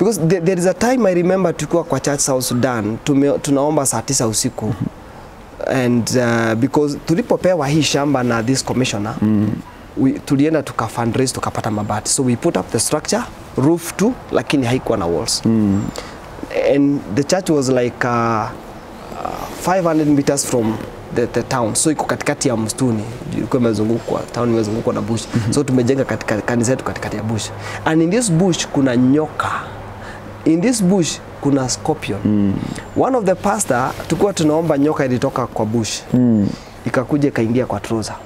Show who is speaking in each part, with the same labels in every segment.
Speaker 1: because there, there is a time I remember tukiwa kwa church South Sudan tume, tunaomba saa tisa usiku and uh, because tulipopewa hii shamba na this commissioner mm. we, tulienda tuka fundraise tukapata mabati so we put up the structure roof tu lakini haikuwa na walls mm. and the church was like uh, uh, 500 meters from the, the town so iko katikati ya msituni ilikuwa imezungukwa town imezungukwa na bush mm -hmm. so tumejenga katika kanisa yetu katikati ya bush and in this bush kuna nyoka in this bush kuna scorpion mm. one of the pastor tulikuwa tunaomba nyoka ilitoka kwa bush mm. ikakuja ikaingia kwa trouser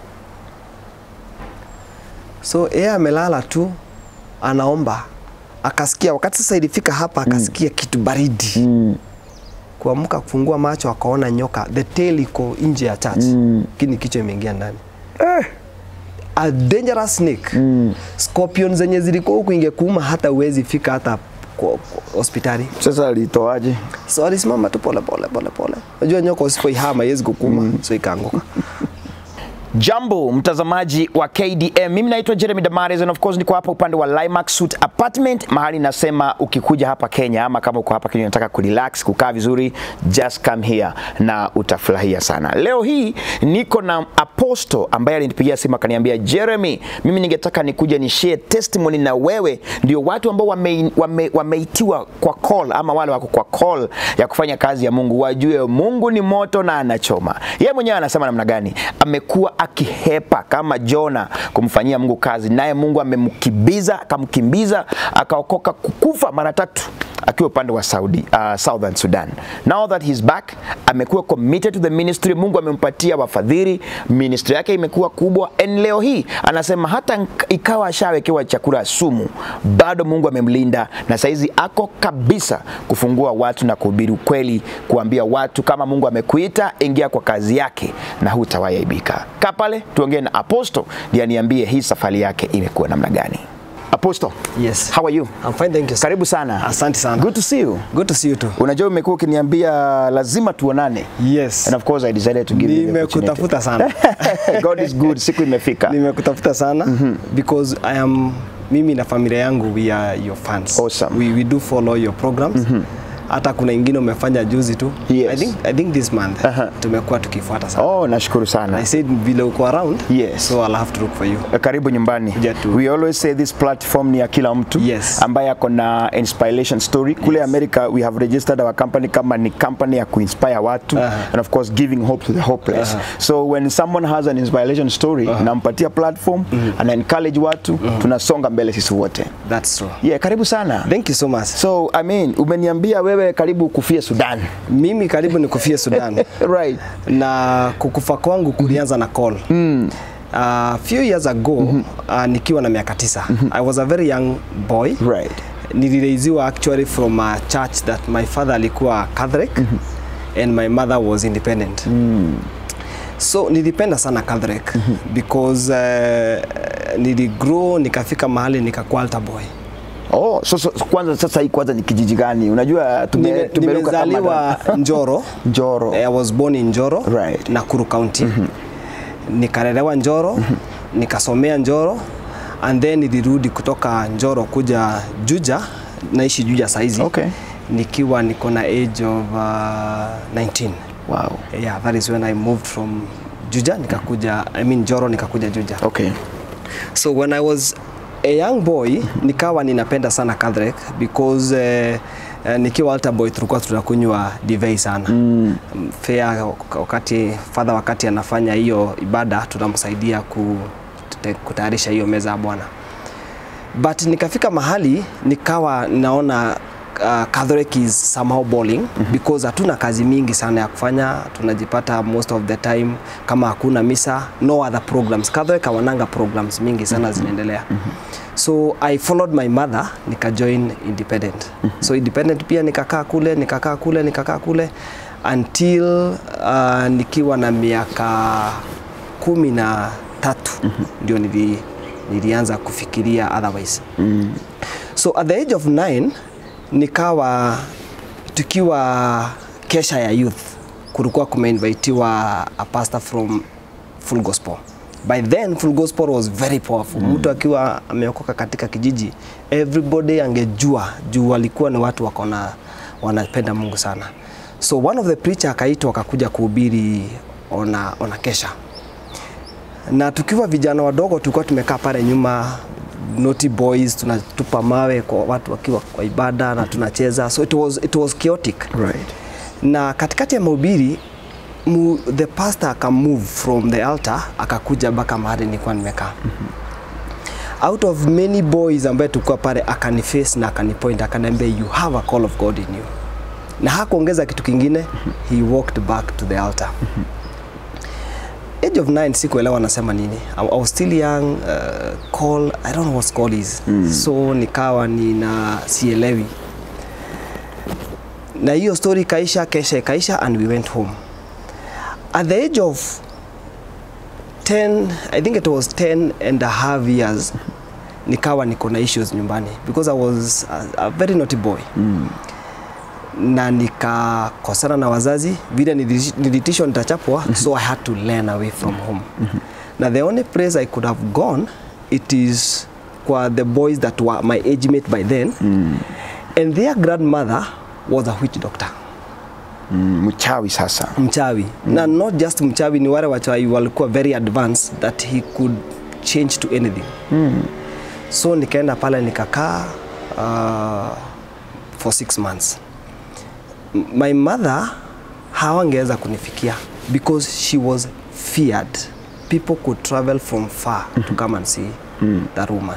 Speaker 1: so yeye amelala tu anaomba akasikia wakati sasa ilifika hapa akasikia mm. kitu baridi mm. kuamka kufungua macho akaona nyoka the tail iko nje ya church mm. kini kichwa imeingia ndani
Speaker 2: Eh.
Speaker 1: a dangerous snake mm. scorpion zenye zilikuwa huku ingekuuma hata uwezi fika hata kwa, kwa hospitali
Speaker 2: Sasa alitoaje?
Speaker 1: so alisimama tu pole pole pole pole unajua nyoka usipoihama haiwezi kukuma mm. so ikaanguka
Speaker 2: Jambo mtazamaji wa KDM, mimi naitwa Jeremy Damares and of course niko hapa upande wa Limax Suite Apartment, mahali nasema ukikuja hapa Kenya ama kama uko hapa Kenya unataka kurelax, kukaa vizuri, just come here na utafurahia sana. Leo hii niko na Apostle ambaye alinipigia simu akaniambia, Jeremy, mimi ningetaka nikuja ni share testimony na wewe, ndio watu ambao wame, wame, wameitiwa kwa call ama wale wako kwa call ya kufanya kazi ya Mungu wajue Mungu ni moto na anachoma. Yeye mwenyewe anasema namna gani amekuwa akihepa kama Jona kumfanyia Mungu kazi, naye Mungu amemkimbiza akamkimbiza akaokoka kukufa mara tatu akiwa upande wa Saudi, uh, Southern Sudan. Now that he's back, amekuwa committed to the ministry. Mungu amempatia wafadhili, ministry yake imekuwa kubwa, and leo hii anasema hata nk- ikawa ashawekewa chakula sumu, bado Mungu amemlinda na saizi ako kabisa kufungua watu na kuhubiri ukweli, kuambia watu kama Mungu amekuita, ingia kwa kazi yake na hutawahi aibika. Kaa pale tuongee na Apostle ndiye aniambie hii safari yake imekuwa namna gani. Apostle,
Speaker 1: yes
Speaker 2: how are you?
Speaker 1: I'm fine thank you sir.
Speaker 2: Karibu sana.
Speaker 1: asante sana
Speaker 2: Good to see you.
Speaker 1: good to see you too
Speaker 2: Unajua umekuwa ukiniambia lazima tuonane.
Speaker 1: yes
Speaker 2: And of course I decided to give you the opportunity.
Speaker 1: nimekutafuta sana
Speaker 2: God is good. Siku imefika.
Speaker 1: nimekutafuta sana because I am mimi na familia yangu we are your fans
Speaker 2: Awesome.
Speaker 1: we, we do follow your programs hata kuna ingine umefanya juzi tu
Speaker 2: Yes.
Speaker 1: I, think, I think this month
Speaker 2: Aha.
Speaker 1: tumekuwa tukifuata sana
Speaker 2: Oh, nashukuru sana.
Speaker 1: I said vile uko around
Speaker 2: Yes.
Speaker 1: so I'll have to look for you
Speaker 2: karibu nyumbani
Speaker 1: Kuja tu.
Speaker 2: we always say this platform ni ya kila mtu
Speaker 1: Yes.
Speaker 2: ambaye ako na inspiration story kule
Speaker 1: Yes.
Speaker 2: america we have registered our company kama ni company ya kuinspire watu
Speaker 1: Aha.
Speaker 2: and of course giving hope to the hopeless
Speaker 1: Aha.
Speaker 2: so when someone has an inspiration story nampatia platform ana encourage watu tunasonga mbele sisi wote
Speaker 1: that's true
Speaker 2: yeah karibu sana
Speaker 1: thank you so much
Speaker 2: so i mean umeniambia wewe karibu kufia sudan
Speaker 1: mimi karibu nikufie Sudan
Speaker 2: right
Speaker 1: na kukufa kwangu kulianza na call mm. Uh, few years ago mm -hmm. uh, nikiwa na miaka tisa mm -hmm. I was a very young boy
Speaker 2: right
Speaker 1: nilireiziwa actually from a church that my father alikuwa Catholic mm -hmm. and my mother was independent mm. so nilipenda sana Catholic mm -hmm. because uh, niligrow nikafika mahali nikakuwa altar boy
Speaker 2: oh so, so, kwanza sasa hii kwanza ni kijiji gani unajua tume,
Speaker 1: Nime-
Speaker 2: tumeruka kama
Speaker 1: nimezaliwa Njoro
Speaker 2: Njoro.
Speaker 1: I was born in Njoro
Speaker 2: Right.
Speaker 1: Nakuru County nikalelewa Njoro nikasomea Njoro and then nilirudi kutoka Njoro kuja Juja naishi Juja saizi
Speaker 2: Okay.
Speaker 1: nikiwa niko na age of uh, 19
Speaker 2: wow
Speaker 1: yeah that is when I moved from Juja nikakuja I mean Njoro nikakuja Juja
Speaker 2: okay
Speaker 1: so when I was a young boy nikawa ninapenda sana Catholic because uh, uh, nikiwa altar boy tulikuwa tunakunywa divei sana mm. fair wakati father wakati anafanya hiyo ibada tunamsaidia ku, tute- kutayarisha hiyo meza ya Bwana but nikafika mahali nikawa naona uh, Catholic is somehow boring mm -hmm. because hatuna kazi mingi sana ya kufanya, tunajipata most of the time kama hakuna misa, no other programs. Catholic hawananga programs mingi sana mm -hmm. zinaendelea mm -hmm. so I followed my mother nika join independent mm -hmm. so independent pia nikakaa kule nikakaa kule nikakaa kule until uh, nikiwa na miaka kumi na tatu mm -hmm. ndio nili, nilianza kufikiria otherwise mm. so at the age of 9 nikawa tukiwa kesha ya youth kulikuwa kumeinvitiwa a pastor from full gospel by then full gospel was very powerful mtu akiwa ameokoka katika kijiji everybody angejua juu walikuwa ni watu wako na wanapenda mungu sana so one of the preacher akaitwa akakuja kuhubiri ona, ona kesha na tukiwa vijana wadogo tulikuwa tumekaa pale nyuma naughty boys tunatupa mawe kwa watu wakiwa kwa ibada na tunacheza so it was, it was chaotic
Speaker 2: Right.
Speaker 1: na katikati ya mahubiri mu, the pastor akamove from the altar akakuja mpaka mahali nilikuwa nimekaa out of many boys ambaye tulikuwa pale akaniface na akanipoint akaniambia you have a call of God in you na hakuongeza kitu kingine he walked back to the altar age of 9 sikuelewa anasema nini I, I was still young uh, call I don't know what call is mm. so nikawa nina sielewi na hiyo story ikaisha kesha ikaisha and we went home at the age of 10 i think it was 10 and a half years nikawa niko na issues nyumbani because i was a, a very naughty boy mm. na nikakosana na wazazi vile nilish- nilitishwa nitachapwa so i had to learn away from home na the only place i could have gone it is kwa the boys that were my age mate by then and their grandmother was a witch doctor
Speaker 2: Mm, mchawi sasa.
Speaker 1: mchawi mm. na not just mchawi ni wale wachawi walikuwa very advanced that he could change to anything mm. so nikaenda pale nikakaa uh, for six months M- my mother hawangeweza kunifikia because she was feared people could travel from far to come and see that woman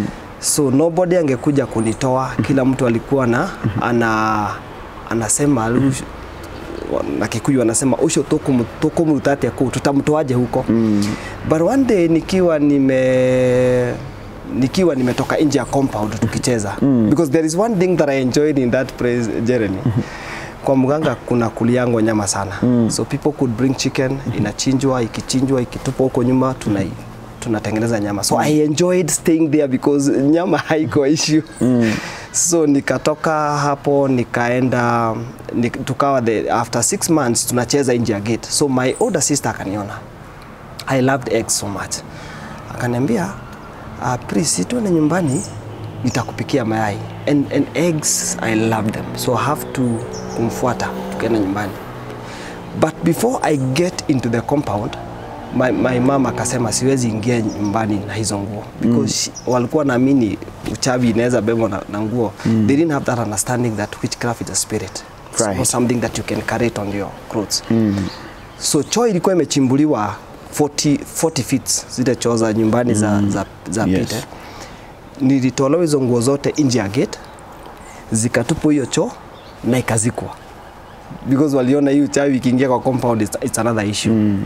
Speaker 1: so nobody angekuja kunitoa kila mtu alikuwa na ana anasema "Lush- na Kikuyu wanasema usho tokumutatia ku tutamtoaje huko mm. but one day nikiwa nime nikiwa nimetoka nje ya compound tukicheza mm. because there is one thing that I enjoyed in that place Jeremy kwa mganga kuna kuliangwa nyama sana mm. so people could bring chicken inachinjwa ikichinjwa ikitupwa huko nyuma tuna tunatengeneza nyama so I enjoyed staying there because nyama haiko issue mm. so nikatoka hapo nikaenda nik, tukawa the, after six months tunacheza nje ya gate so my older sister akaniona I loved eggs so much akaniambia uh, please tuende nyumbani nitakupikia mayai and, and eggs I love them so I have to kumfuata tukaenda nyumbani but before I get into the compound my, my mom akasema siwezi ingia nyumbani na hizo nguo because she, walikuwa naamini uchawi inaweza bebwa na, na nguo mm. they didn't have that understanding that witchcraft is a spirit It's
Speaker 2: Right.
Speaker 1: not something that you can carry it on your clothes mm. so choo ilikuwa imechimbuliwa 40, 40 feet zile choo za nyumbani za, za, za
Speaker 2: Yes.
Speaker 1: Peter nilitolewa hizo nguo zote nje ya gate zikatupwa hiyo choo na ikazikwa because waliona hii uchawi ikiingia kwa compound it's, it's another issue mm.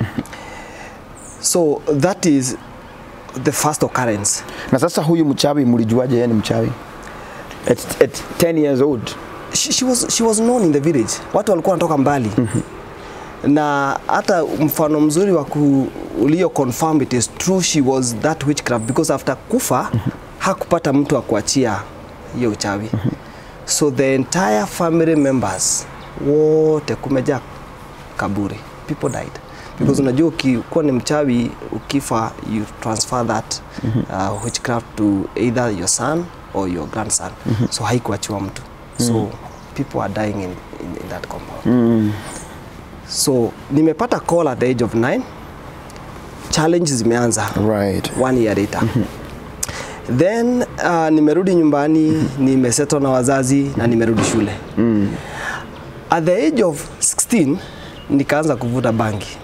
Speaker 1: so that is the first occurrence
Speaker 2: Na sasa huyu mchawi mlijuaje yeye ni mchawi? At, at 10 years old.
Speaker 1: she, she, was, she was known in the village watu walikuwa wanatoka mbali na hata mfano mzuri wa ku- ulio confirm it is true she was that witchcraft because after kufa hakupata mtu wa kuachia hiyo uchawi so the entire family members wote kumejaa kaburi people died because unajua ukikuwa ni mchawi ukifa you transfer that uh, witchcraft to either your son or your grandson so haikuachiwa mtu so people are dying in, in, in that compound so nimepata call at the age of 9 challenge zimeanza
Speaker 2: Right.
Speaker 1: one year later then uh, nimerudi nyumbani nimesetwa na wazazi na nimerudi shule at the age of 16 nikaanza kuvuta bangi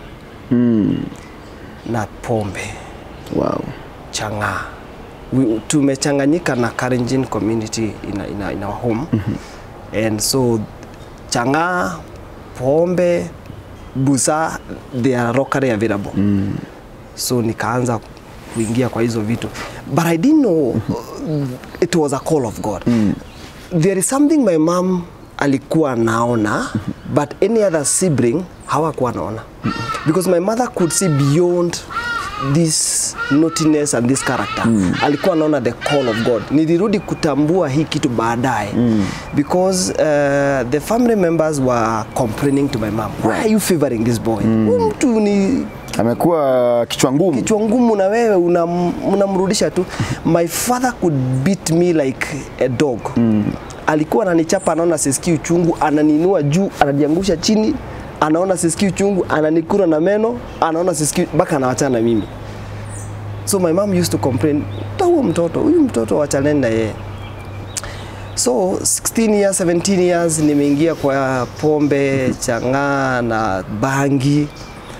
Speaker 1: na pombe
Speaker 2: Wow.
Speaker 1: chang'aa We- tumechanganyika na Kalenjin community in, in, in our home and so chang'aa pombe busa they are locally available so nikaanza kuingia kwa hizo vitu but I didn't know uh, it was a call of God there is something my mom alikuwa naona but any other sibling hawakuwa naona because my mother could see beyond this naughtiness and this character alikuwa anaona the call of God nilirudi kutambua hii kitu baadaye because uh, the family members were complaining to my mom why are you favoring this boy huyu mtu ni
Speaker 2: amekuwa kichwa ngumu
Speaker 1: kichwa ngumu na wewe unam- unamrudisha tu. My father could beat me like a dog. Alikuwa ananichapa, anaona sisikii uchungu, ananinua juu, ananiangusha chini, anaona sisikii uchungu, ananikura na meno, anaona sisikii mpaka anawachana na mimi. So my mom used to complain, "Ta huyo mtoto, huyu mtoto wachaneni na yeye." So 16 years, 17 years nimeingia kwa pombe, chang'aa na bangi.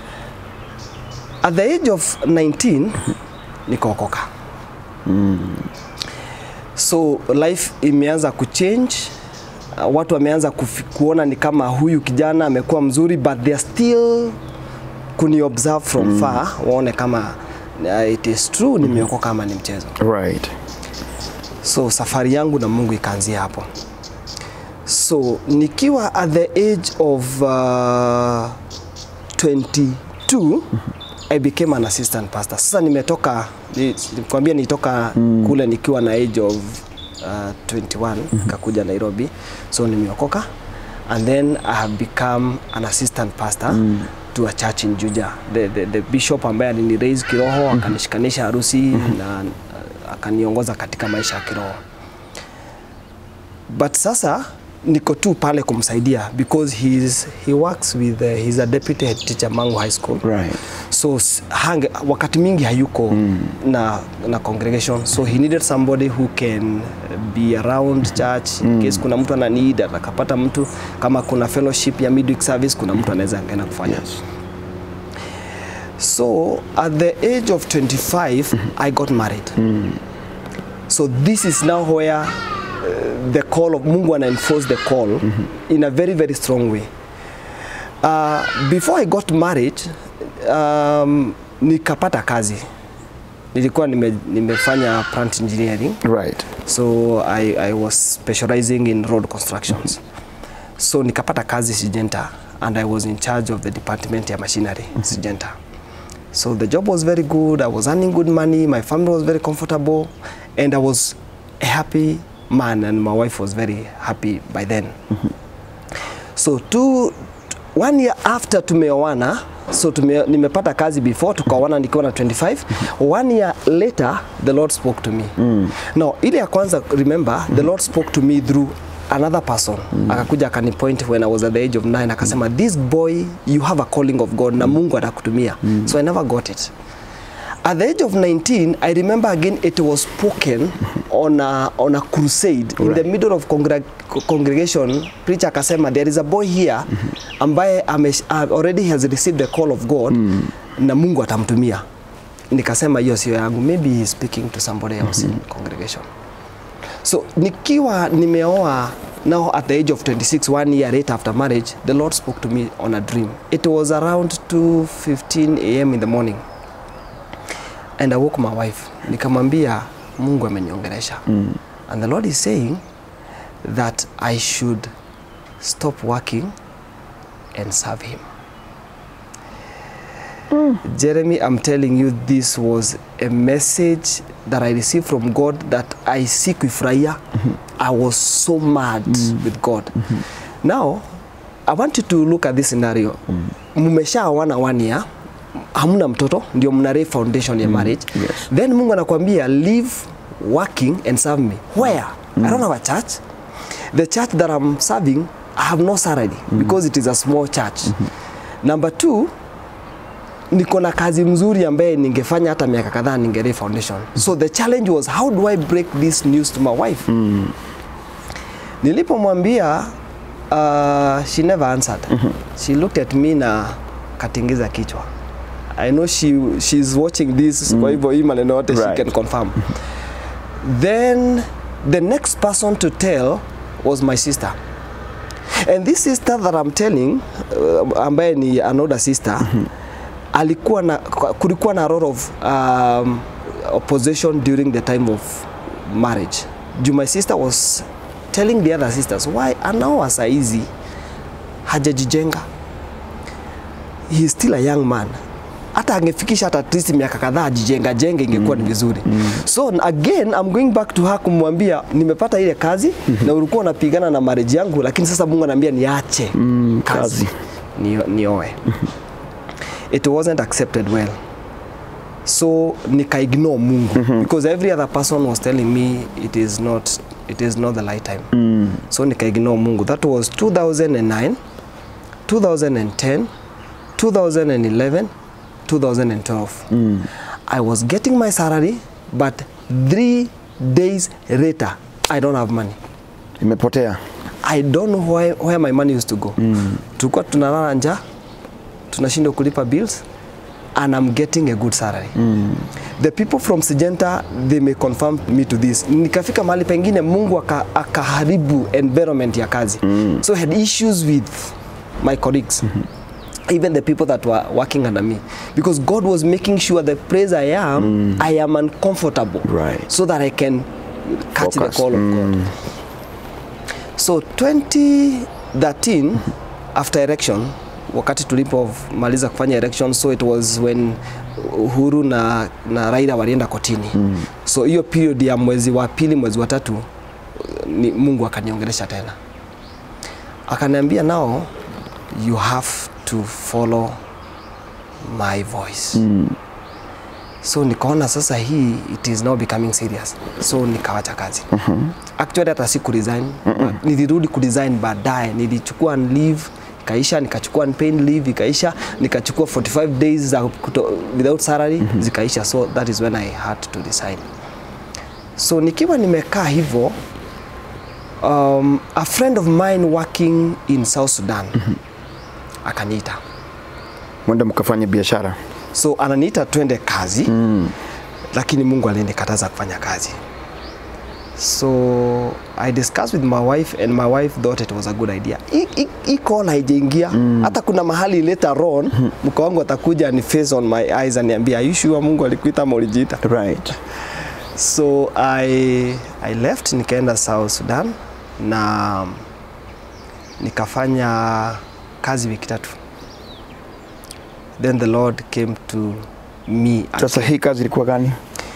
Speaker 1: At the age of 19 nikaokoka. So life imeanza kuchange. Uh, watu wameanza kufi- kuona ni kama huyu kijana amekuwa mzuri but they are still kuni observe from far waone kama uh, it is true nimeokoka kama ni mchezo.
Speaker 2: right
Speaker 1: So safari yangu na Mungu ikaanzia hapo. So nikiwa at the age of uh, 22 I became an assistant pastor. Sasa nimetoka ni- nikwambia nitoka kule nikiwa na age of uh, 21 kakuja Nairobi. So nimeokoka and then I have become an assistant pastor to a church in Juja. The, the, the bishop ambaye alini raise kiroho akanishikanisha harusi na uh, akaniongoza katika maisha ya kiroho but sasa niko tu pale kumsaidia because he, is, he works with uh, he's a deputy head teacher Mangu High School
Speaker 2: right
Speaker 1: so s- hange, wakati mingi hayuko na, na congregation so he needed somebody who can be around church in case kuna mtu ana need akapata mtu kama kuna fellowship ya midweek service kuna mtu anaweza angeenda kufanya
Speaker 2: yes
Speaker 1: So at the age of 25, I got married. So this is now where uh, the call of Mungu ana enforce the call in a very very strong way. Uh, before I got married, um, nikapata kazi. Nilikuwa nime, nimefanya plant engineering.
Speaker 2: right
Speaker 1: So I, I was specializing in road constructions. So nikapata kazi Sijenta and I was in charge of the department ya machinery Sijenta. So the job was very good. I was earning good money. My family was very comfortable and I was a happy man and my wife was very happy by then. So two, one year after tumeoana so tume, nimepata kazi before tukaoana nikiwa na 25 one year later the lord spoke to me mm. now ile ya kwanza remember the lord spoke to me through another person mm. akakuja akanipoint when i was at the age of 9 akasema this boy you have a calling of god na mungu atakutumia mm. so i never got it At the age of 19, I remember again it was spoken on a, on a crusade in the
Speaker 2: Right.
Speaker 1: middle of congreg congregation. Preacher akasema there is a boy here ambaye ame, uh, already has received the call of God na Mungu atamtumia. Nikasema hiyo sio yangu, maybe he is speaking to somebody else in congregation. So nikiwa nimeoa now at the age of 26 one year later after marriage the Lord spoke to me on a dream. It was around 2:15 a.m. in the morning and I woke my wife nikamwambia Mungu ameniongelesha mm. and the Lord is saying that I should stop working and serve him Jeremy, I'm telling you this was a message that I received from God that I see kuifurahia. I was so mad with God. Now, I want you to look at this scenario. Mmeshaoana one year, hamna mtoto, ndio mna lay foundation ya marriage.
Speaker 2: yes.
Speaker 1: Then Mungu anakuambia leave working and serve me. Where? I don't have a church. The church that I'm serving, I have no salary because it is a small church. Number two, niko na kazi mzuri ambaye ningefanya hata miaka kadhaa ningelay foundation so the challenge was how do i break this news to my wife mm. nilipomwambia uh, she never answered she looked at me na katingiza kichwa i know she, she's watching this kwa hivyo hii maneno yote
Speaker 2: Right.
Speaker 1: she can confirm then the next person to tell was my sister and this sister that I'm telling uh, ambaye ni an older sister alikuwa na kulikuwa na lot of um, opposition during the time of marriage juu my sister was telling the other sisters why anaoa saizi hajajijenga he is still a young man hata angefikisha hata at least miaka kadhaa ajijenga jenge ingekuwa ni vizuri so again I'm going back to her kumwambia nimepata ile kazi na ulikuwa unapigana na marriage yangu lakini sasa Mungu ananiambia niache
Speaker 2: Mm,
Speaker 1: kazi
Speaker 2: kazi.
Speaker 1: Nio- nioe it wasn't accepted well so nika ignore mungu because every other person was telling me it is not it is not the light time so nika ignore mungu that was 2009 2010 2011 2012 i was getting my salary but three days later i don't have money
Speaker 2: Imepotea.
Speaker 1: I don't know where, where my money used to go. Mm. Tulikuwa tunalala njaa, tunashindwa kulipa bills and I'm getting a good salary. Mm. The people from Syngenta they may confirm me to this. Nikafika mahali pengine Mungu aka- akaharibu environment ya kazi. Mm. So I had issues with my colleagues. Mm -hmm. Even the people that were working under me because God was making sure the place I am mm. I am uncomfortable
Speaker 2: Right.
Speaker 1: so that I can catch
Speaker 2: Focus.
Speaker 1: the call of God. So 2013 after election wakati tulipomaliza kufanya election so it was when Uhuru na, na Raila walienda kotini mm. so hiyo period ya mwezi wa pili mwezi wa tatu ni Mungu akaniongelesha tena akaniambia now you have to follow my voice mm. so nikaona sasa hii it is now becoming serious so nikawacha kazi mm-hmm. actually hata si kuresign mm-hmm. nilirudi kuresign baadaye nilichukua leave ikaisha nikachukua paid leave ikaisha nikachukua 45 days za kuto, without salary mm-hmm. zikaisha so that is when I had to resign so nikiwa nimekaa hivyo um, a friend of mine working in South Sudan mm-hmm. akaniita
Speaker 2: Mwende mkafanye biashara.
Speaker 1: so ananiita twende kazi mm. lakini mungu alinikataza kufanya kazi so i discussed with my wife and my wife thought it was a good idea Hii- hii- hii call haijaingia mm. hata kuna mahali later on mke wangu atakuja ni face on my eyes aniambia "Are you sure mungu alikuita ama ulijiita
Speaker 2: Right.
Speaker 1: so I, I left nikaenda South Sudan na nikafanya kazi wiki tatu then the Lord came to me
Speaker 2: Sasa hii kazi ilikuwa gani?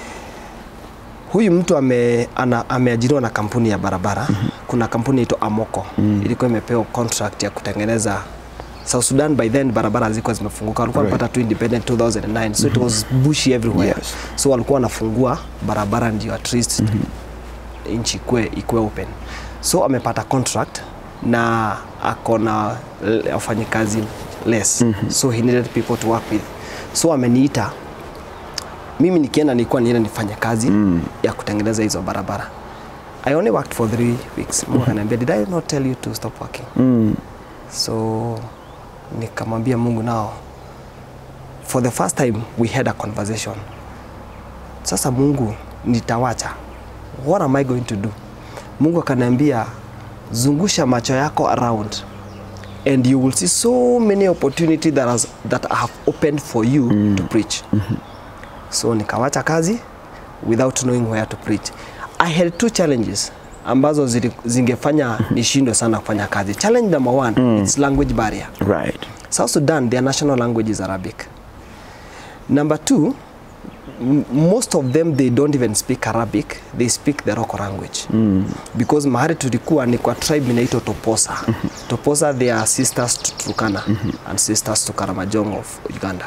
Speaker 1: huyu mtu ame, ana, ameajiriwa na kampuni ya barabara mm -hmm. kuna kampuni inaitwa Amoko mm -hmm. ilikuwa imepewa contract ya kutengeneza South Sudan by then barabara zilikuwa zimefunguka walikuwa
Speaker 2: Right.
Speaker 1: wanapata tu independent 2009 so it was bushy everywhere
Speaker 2: Yes.
Speaker 1: so walikuwa wanafungua barabara ndio at least mm -hmm. nchi ikue, ikue open so amepata contract na ako na l- wafanyikazi less mm -hmm. so he needed people to work with so ameniita mimi nikienda nilikuwa nienda nifanye kazi mm. ya kutengeneza hizo barabara I only worked for three weeks Mungu akaniambia did I not tell you to stop working
Speaker 2: Mm.
Speaker 1: so nikamwambia Mungu nao for the first time we had a conversation sasa Mungu nitawacha what am I going to do Mungu akaniambia zungusha macho yako around and you will see so many opportunity that, has, that I have opened for you mm. to preach mm-hmm. so nikawacha kazi without knowing where to preach I had two challenges ambazo zili, zingefanya nishindwe sana kufanya kazi challenge number one mm. it's language barrier
Speaker 2: Right.
Speaker 1: South Sudan, their national language is Arabic. Number two, m- most of them they don't even speak Arabic, they speak the local language. Mm. Because mahali tulikuwa ni kwa tribe inaitwa Toposa. Toposa they are sisters to Turkana and sisters to Karamajong of Uganda.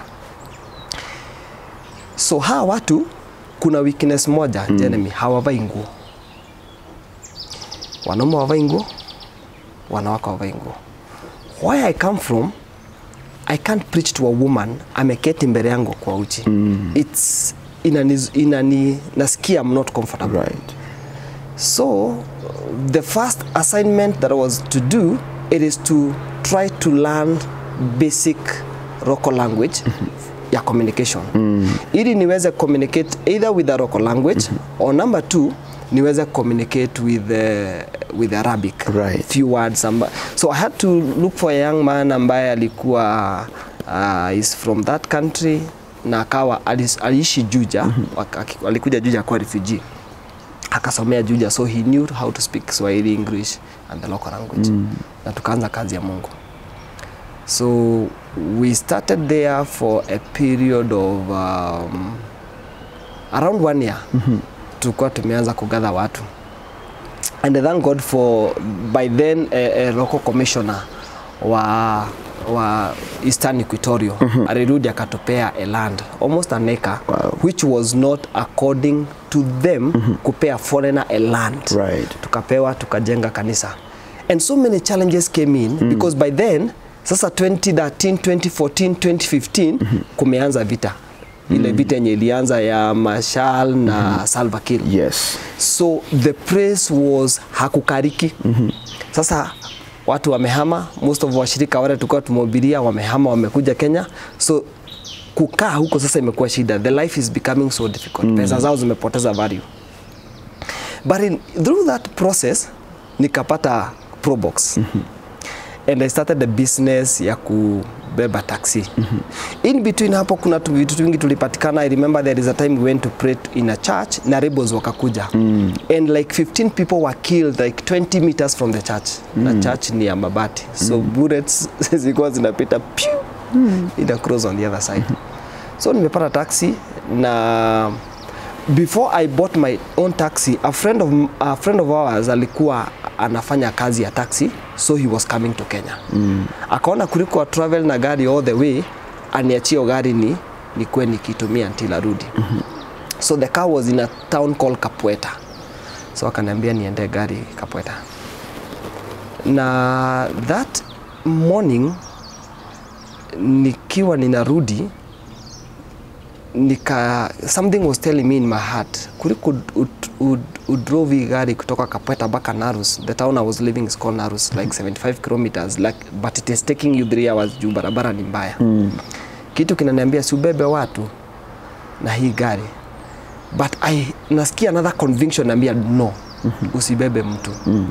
Speaker 1: So hawa watu kuna weakness moja mm. Jeremy, hawavai nguo. Wanaume hawavai nguo, wanawake hawavai nguo. Where I come from, I can't preach to a woman ameketi mbele yangu kwa uchi. Mm. It's inani, inani nasikia I'm not comfortable.
Speaker 2: Right.
Speaker 1: So the first assignment that I was to do it is to try to learn basic local language ya communication mm. ili niweze communicate either with the local language mm -hmm. or number two niweze communicate with uh, with Arabic
Speaker 2: Right.
Speaker 1: few words amba so I had to look for a young man ambaye alikuwa uh, is from that country na akawa alis- aliishi Juja mm -hmm. alikuja Juja kwa refugee akasomea Juja so he knew how to speak Swahili, English and the local language mm. na tukaanza kazi ya Mungu so we started there for a period of um, around one year mm -hmm. tulikuwa tumeanza kugather watu and I thank God for by then a, a local commissioner wa wa Eastern Equatoria alirudi akatupea a land almost an acre
Speaker 2: Wow.
Speaker 1: which was not according to them kupea foreigner a land
Speaker 2: Right.
Speaker 1: tukapewa tukajenga kanisa and so many challenges came in because by then sasa 2013 2014 2015 kumeanza vita ile vita yenye ilianza ya Mashal na Salva Kiir
Speaker 2: Yes.
Speaker 1: so the praise was hakukariki sasa watu wamehama most of washirika wale tulikuwa tumehubiria wamehama wamekuja Kenya so kukaa huko sasa imekuwa shida the life is becoming so difficult pesa zao zimepoteza value but in, through that process nikapata probox and I started the business ya kubeba taxi in between hapo kuna tu vitu vingi tulipatikana I remember there is a time we went to pray in a church na rebels wakakuja and like 15 people were killed like 20 meters from the church na church ni ya mabati so bullets zilikuwa zinapita pew ina cross on the other side so nimepata taxi na before I bought my own taxi a friend of, a friend of ours alikuwa anafanya kazi ya taxi so he was coming to Kenya mm. akaona kuliko a travel na gari all the way aniachie hiyo gari ni nikuwe nikitumia until arudi mm -hmm. so the car was in a town called Kapweta so akaniambia niende gari Kapweta na that morning nikiwa ninarudi nika something was telling me in my heart kuliko ud, ud, udrove hii gari kutoka Kapweta mpaka Narus the town I was living is called Narus like 75 kilometers like, but it is taking you 3 hours juu barabara ni mbaya mm. kitu kinaniambia si ubebe watu na hii gari but I nasikia another conviction naambia no usibebe mtu mm.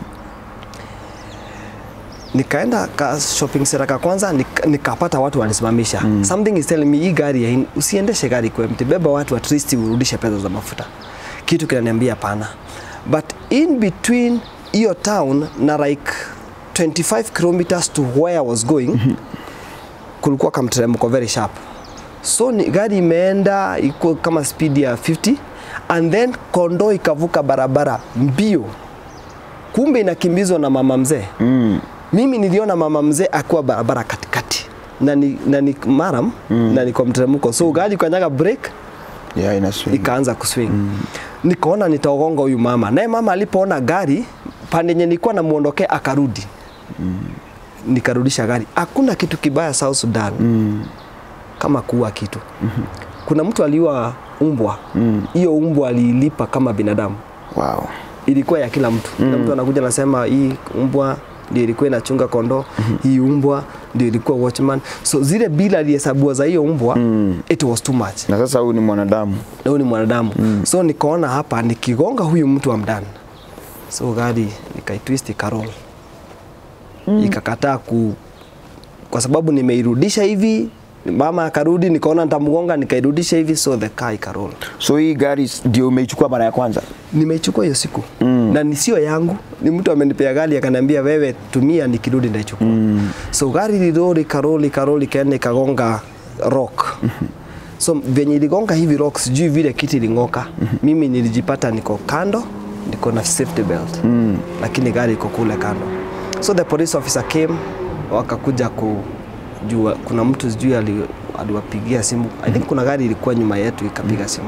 Speaker 1: nikaenda ka shopping center ka kwanza nik, nikapata watu wanisimamisha mm. something is telling me hii gari ya in- usiendeshe gari kwa empty beba watu at least urudishe pesa za mafuta kitu kinaniambia hapana but in between hiyo town na like 25 kilometers to where I was going kulikuwa kamteremko very sharp so ni, gari imeenda iko kama speed ya 50 and then kondoo ikavuka barabara mbio kumbe inakimbizwa na mama mzee
Speaker 2: Mm.
Speaker 1: mimi niliona mama mzee akiwa barabara katikati na ni, na ni maram mm. na niko mteremko so gari kanyaga break
Speaker 2: Yeah, ina swing.
Speaker 1: ikaanza kuswing mm. nikaona nitaogonga huyu mama naye mama alipoona gari pande yenye nilikuwa namuondokea akarudi mm. nikarudisha gari hakuna kitu kibaya South Sudan mm. kama kuua kitu mm-hmm. kuna mtu aliua umbwa hiyo mm. umbwa aliilipa kama binadamu
Speaker 2: Wow.
Speaker 1: ilikuwa ya kila mtu kila mtu anakuja anasema hii umbwa ndio ilikuwa inachunga kondoo hii umbwa ndio ilikuwa watchman so zile bila alihesabiwa za hiyo umbwa it was too much
Speaker 2: Na sasa huyu ni mwanadamu.
Speaker 1: na huyu ni mwanadamu mm. so nikaona hapa nikigonga huyu mtu wa mdani so gari nikaitwist ikarol mm. ikakataa ku kwa sababu nimeirudisha hivi mama akarudi nikaona nitamgonga nikairudisha hivi so the car ikarol
Speaker 2: So hii gari ndio umeichukua mara ya kwanza?
Speaker 1: nimeichukua hiyo siku mm. na ni sio yangu ni mtu amenipea gari akaniambia wewe tumia nikirudi ndaichukua mm. so gari lilori karoli karoli ikaenda ikagonga rock so venye iligonga hivi rock sijui vile kiti iling'oka mimi nilijipata niko kando niko na safety belt mm. lakini gari iko kule kando so the police officer came wakakuja kujua kuna mtu sijui ali- aliwapigia simu i think kuna gari ilikuwa nyuma yetu ikapiga simu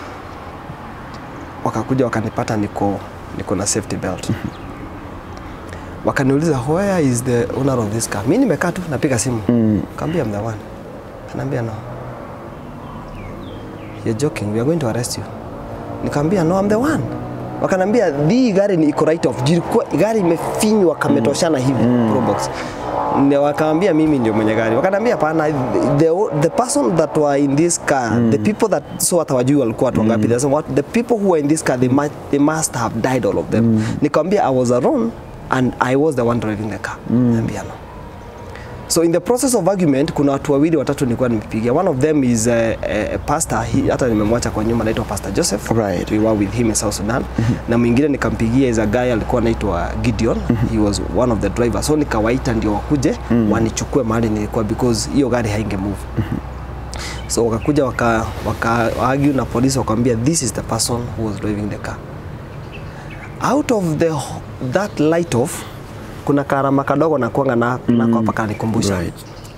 Speaker 1: wakakuja wakanipata niko niko na safety belt wakaniuliza where is the owner of this car mi nimekaa tu napiga simu mm. kaambia I'm the one anaambia no you're joking we are going to arrest you nikaambia no I'm the one wakanambia hii gari ni iko right off jilikuwa gari imefinywa kametoshana hivi mm. probox Ndio wakaambia mimi ndio mwenye gari wakanambia pana the, the person that were in this car mm. the people that so hata wajui walikuwa watu wangapi mm. what the people who were in this car they must, they must have died all of them mm. nikamwambia I was alone and I was the one driving the car mm. Niambia no So in the process of argument kuna watu wawili watatu nilikuwa nimepigia. One of them is a, a, a pastor, he, hata nimemwacha kwa nyuma anaitwa Pastor Joseph.
Speaker 2: Right.
Speaker 1: We were with him in South Sudan. Na mwingine nikampigia is a guy alikuwa anaitwa Gideon. He was one of the drivers. So nikawaita ndio wakuje wanichukue mahali nilikuwa because hiyo gari hainge move. So wakakuja waka, waka argue na polisi wakamwambia this is the person who was driving the car. Out of the that light off kuna karama kadogo na kuanga na, mm. na kwa paka nikumbusha
Speaker 2: Right.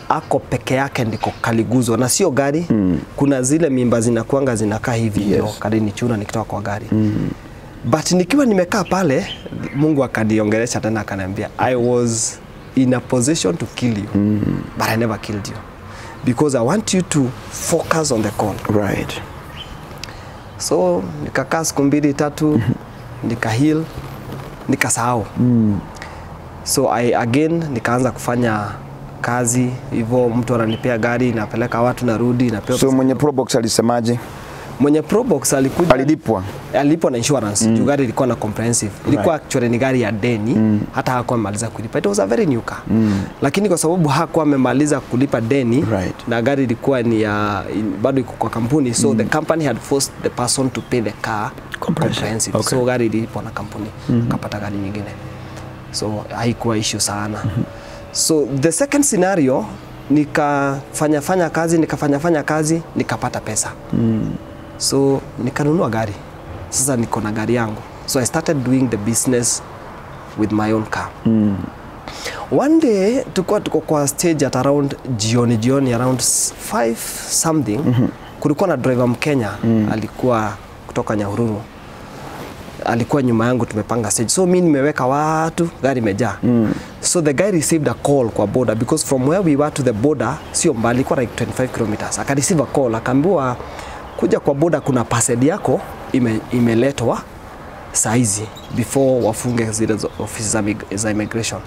Speaker 1: ako peke yake ndiko kaliguzwa na sio gari mm. kuna zile mimba zinakuanga zinakaa hivi
Speaker 2: Yes.
Speaker 1: ndio kalinichuna nikitoka kwa gari mm. but nikiwa nimekaa pale mungu akaniongelesha tena akaniambia i was in a position to kill you mm. but i never killed you because i want you to focus on the call
Speaker 2: Right.
Speaker 1: so nikakaa siku mbili tatu nika heal nikasahau mm. so I, again nikaanza kufanya kazi hivyo mtu ananipea gari napeleka watu narudi napewa
Speaker 2: So mwenye Probox alisemaje?
Speaker 1: mwenye Probox alikuja
Speaker 2: Alilipwa.
Speaker 1: alipwa na insurance mm. juu gari ilikuwa na comprehensive ilikuwa right. actually ni gari ya deni mm. hata hakuwa amemaliza kulipa it was a very new car mm. lakini kwa sababu hakuwa amemaliza kulipa deni
Speaker 2: Right.
Speaker 1: na gari ilikuwa ni ya in- bado iko kwa kampuni so mm. the company had forced the person to pay the car comprehensive
Speaker 2: Okay.
Speaker 1: so gari ilipwa na kampuni mm. akapata gari nyingine so haikuwa issue sana mm -hmm. so the second scenario nikafanya fanya kazi nikafanya fanya kazi nikapata pesa mm. so nikanunua gari sasa niko na gari yangu so i started doing the business with my own car mm. one day tulikuwa tuko kwa stage at around jioni jioni around 5 something mm -hmm. kulikuwa na driver mkenya mm. alikuwa kutoka nyahururu alikuwa nyuma yangu tumepanga stage so mi nimeweka watu gari imejaa mm. so the guy received a call kwa border because from where we were to the border sio mbali ilikuwa like 25 kilometers akareceive a call akaambiwa kuja kwa border kuna parcel yako ime, imeletwa saizi before wafunge zile zo- ofisi za, mig- za immigration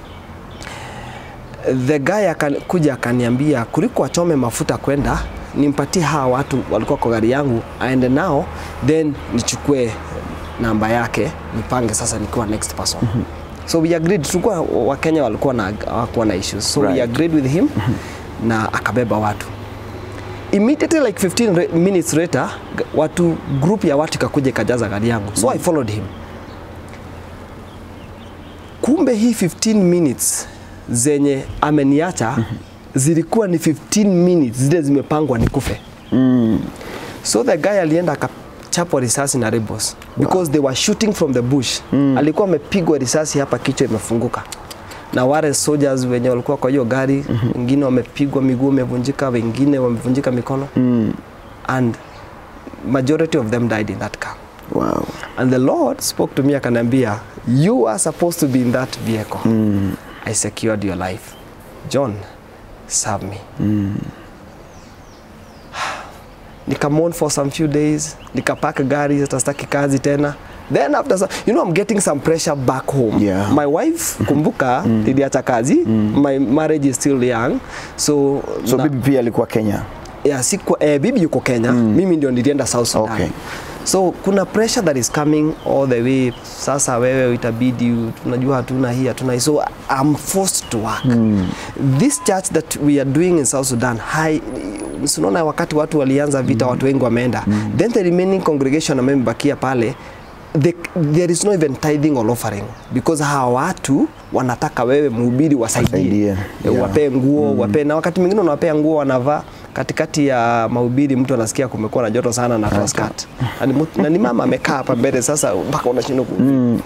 Speaker 1: the guy akakuja akaniambia kuliko achome mafuta kwenda nimpatie hawa watu walikuwa kwa gari yangu aende nao then nichukue namba yake nipange sasa nikiwa next person so we agreed tulikuwa wakenya walikuwa na hawakuwa na issues so
Speaker 2: Right.
Speaker 1: we agreed with him na akabeba watu immediately like 15 re- minutes later g- watu group ya watu ikakuja ikajaza gari yangu so i followed him kumbe hii 15 minutes zenye ameniacha zilikuwa ni 15 minutes zile zimepangwa nikufe
Speaker 2: Mm.
Speaker 1: so the guy alienda akachapwa risasi na rebels because they were shooting from the bush mm. alikuwa amepigwa risasi hapa kichwa imefunguka na wale soldiers wenye walikuwa kwa hiyo gari wengine wamepigwa miguu imevunjika wengine wamevunjika mikono
Speaker 2: Mm.
Speaker 1: and majority of them died in that car
Speaker 2: Wow.
Speaker 1: and the lord spoke to me akaniambia you are supposed to be in that vehicle
Speaker 2: Mm.
Speaker 1: i secured your life john serve me nikamon for some few days nikapaka gari hata sitaki kazi tena then after some, you know I'm getting some pressure back home
Speaker 2: Yeah.
Speaker 1: my wife kumbuka niliacha kazi my marriage is still young so,
Speaker 2: So
Speaker 1: na-
Speaker 2: bibi pia alikuwa Kenya.
Speaker 1: yeah, siku, eh, bibi yuko Kenya mm. mimi ndio nilienda South Sudan
Speaker 2: Okay.
Speaker 1: so kuna pressure that is coming all the way sasa wewe itabidi tunajua hatuna hii hatuna hii so I'm forced to work mm. this church that we are doing in South Sudan high sinaona wakati watu walianza vita mm. watu wengi wameenda mm. then the remaining congregation ambayo imebakia pale the, there is no even tithing or offering because hawa watu wanataka wewe mhubiri wasaidie
Speaker 2: Wasaidie,
Speaker 1: Eh,
Speaker 2: yeah.
Speaker 1: wapee nguo mm. wapee na wakati mwingine unawapea nguo wanavaa katikati ya mahubiri mtu anasikia kumekuwa na joto sana na toa skirt na ni mtu- na ni mama amekaa hapa mbele sasa mpaka unashindwa ku
Speaker 2: Mm.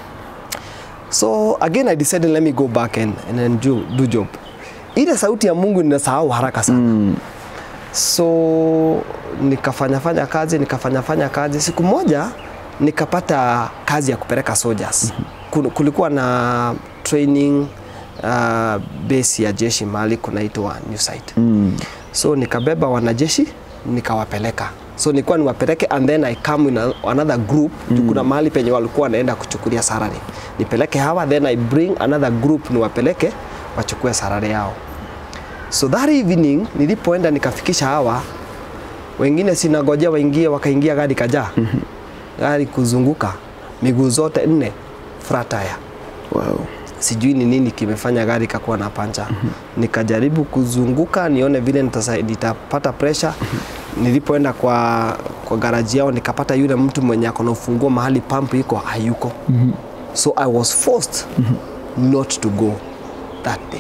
Speaker 1: so again I decided let me go back and, and then do, do job ile sauti ya Mungu ninasahau haraka sana
Speaker 2: Mm.
Speaker 1: so nikafanya fanya kazi nikafanya fanya kazi siku moja nikapata kazi ya kupeleka soldiers Kul- kulikuwa na training uh, base ya jeshi mahali kunaitwa new site
Speaker 2: Mm.
Speaker 1: so nikabeba wanajeshi nikawapeleka so nilikuwa niwapeleke and then I come in a, another group mm. kuna mahali penye walikuwa wanaenda kuchukulia sarari nipeleke hawa then I bring another group niwapeleke wachukue sarari yao so that evening nilipoenda nikafikisha hawa wengine sinagojea waingie wakaingia gari kajaa gari kuzunguka miguu zote nne flat tire
Speaker 2: Wow.
Speaker 1: sijui ni nini kimefanya gari kakuwa na pancha nikajaribu kuzunguka nione vile nitasa- nitapata pressure nilipoenda kwa, kwa garaji yao nikapata yule mtu mwenye ako na ufunguo mahali pump iko hayuko so i was forced not to go that day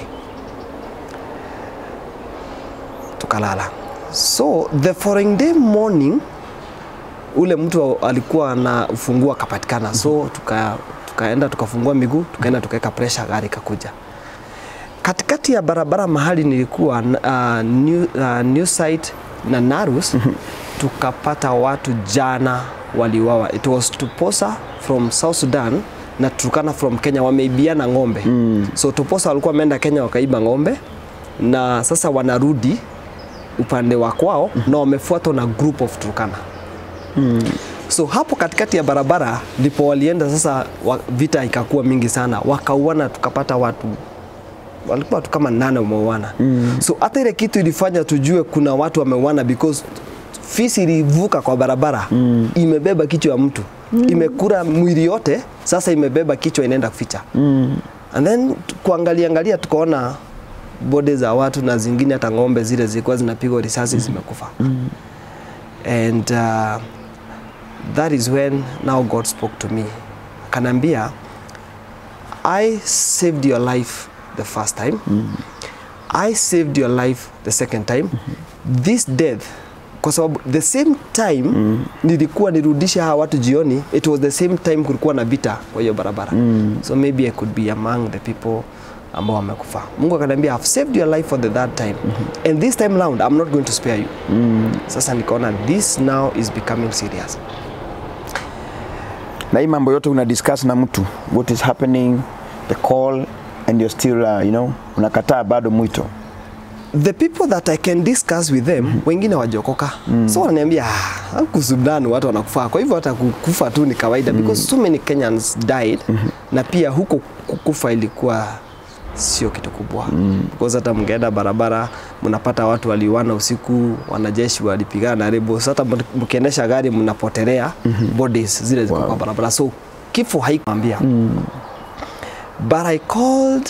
Speaker 1: tukalala so the following day morning ule mtu alikuwa na ufunguo akapatikana so tuka, tukaenda tukafungua miguu tukaenda tukaweka pressure gari ikakuja katikati ya barabara mahali nilikuwa uh, new, uh, new site na Narus tukapata watu jana waliwawa. It was Tuposa from South Sudan na Turkana from Kenya wameibiana ng'ombe mm. so Tuposa walikuwa wameenda Kenya wakaiba ng'ombe na sasa wanarudi upande wa kwao na wamefuatwa na group of Turkana so hapo katikati ya barabara ndipo walienda sasa wa, vita ikakuwa mingi sana wakauana tukapata watu walikuwa watu kama nane wameuana mm. so hata ile kitu ilifanya tujue kuna watu wameuana because fisi ilivuka kwa barabara mm. imebeba kichwa ya mtu mm. imekura mwili yote sasa imebeba kichwa inaenda kuficha mm. and then tu- kuangalia angalia tukaona bode za watu na zingine hata ng'ombe zile zilikuwa zinapigwa risasi mm. zimekufa mm. and uh, that is when now God spoke to me akanambia I saved your life the first time I saved your life the second time this death kwa sababu the same time nilikuwa nirudishe hawa watu jioni it was the same time kulikuwa na vita kwa hiyo barabara so maybe I could be among the people ambao wamekufa Mungu akaniambia I've saved your life for the third time and this time round I'm not going to spare you sasa nikaona this now is becoming serious
Speaker 2: na hii mambo yote una discuss na mtu what is happening the call and you're still uh, you know unakataa bado mwito
Speaker 1: the people that I can discuss with them wengine wajokoka so wananiambia "Ah, huku Sudan watu wanakufa kwa hivyo hata kukufa tu ni kawaida because so many Kenyans died na pia huko kukufa ilikuwa sio kitu kubwa because hata mngeenda barabara mnapata watu waliuana usiku wanajeshi walipigana na rebels hata mkiendesha gari mnapotelea bodies zile ziko
Speaker 2: Wow.
Speaker 1: kwa barabara so kifo haikwambia but I called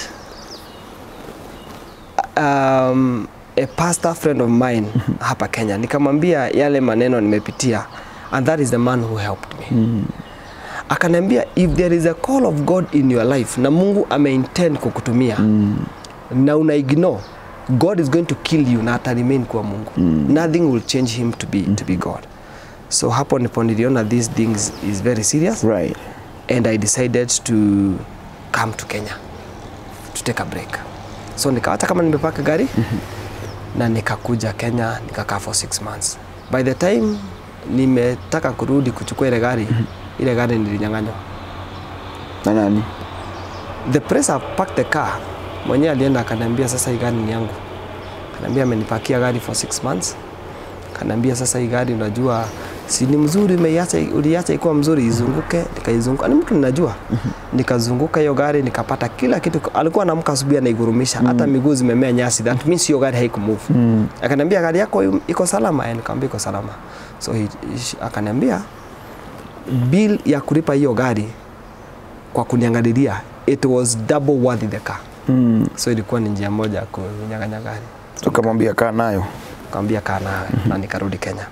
Speaker 1: um, a pastor friend of mine hapa Kenya nikamwambia yale maneno nimepitia and that is the man who helped me akaniambia if there is a call of God in your life na Mungu ameintend kukutumia na una ignore God is going to kill you na ata remain kuwa Mungu nothing will change him to be, to be God so hapo ndipo niliona this thing is, is very serious
Speaker 2: right
Speaker 1: and I decided to come to Kenya to take a break. So nikawacha kama nimepaka gari na nikakuja Kenya nikakaa for six months. By the time nimetaka kurudi kuchukua ile gari, ile gari nilinyang'anywa.
Speaker 2: na nani
Speaker 1: The place I parked the car, mwenyewe alienda akaniambia sasa hii gari ni yangu. Akaniambia amenipakia gari for six months. Akaniambia sasa hii gari unajua si ni mzuri umeiacha uliacha ikuwa mzuri izunguke nikaizunguka ni mtu ninajua nikazunguka hiyo gari nikapata kila kitu alikuwa anaamka asubuhi anaigurumisha hata miguu zimemea nyasi that means hiyo gari haikumove mm. akaniambia gari yako iko salama eh nikamwambia iko salama so he, he, akaniambia bill ya kulipa hiyo gari kwa kuniangalilia it was double worth the car
Speaker 2: mm.
Speaker 1: so ilikuwa ni njia moja ya kunyang'anya gari
Speaker 2: tukamwambia kaa nayo
Speaker 1: kaambia kaa nawe na nikarudi Kenya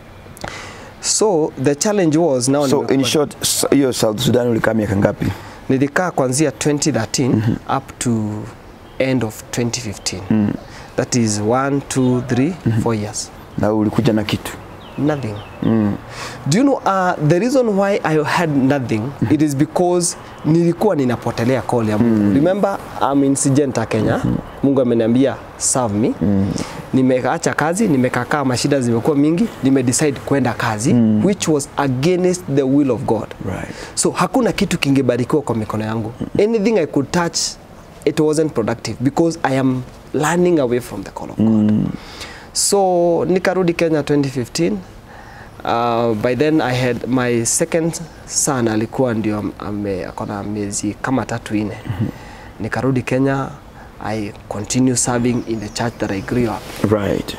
Speaker 1: so the challenge was now
Speaker 2: so in
Speaker 1: nimekuwa-
Speaker 2: short s- hiyo South Sudan ulikaa miaka ngapi
Speaker 1: nilikaa kuanzia 2013 up to end of 2015 that is 1 2 3 4 years
Speaker 2: na ulikuja na kitu
Speaker 1: nothing do you know uh, the reason why I had nothing it is because nilikuwa ninapotelea call ya Mungu remember I'm in Syngenta Kenya Mungu ameniambia serve me nimeacha kazi nimekakaa mashida zimekuwa mingi nimedecide kwenda kazi which was against the will of God
Speaker 2: right
Speaker 1: so hakuna kitu kingebarikiwa kwa mikono yangu anything i could touch it wasn't productive because i am learning away from the call of god so nikarudi kenya 2015 uh, by then i had my second son alikuwa ndio ame- akona miezi kama tatu ine nikarudi kenya i continue serving in the church that i grew up
Speaker 2: right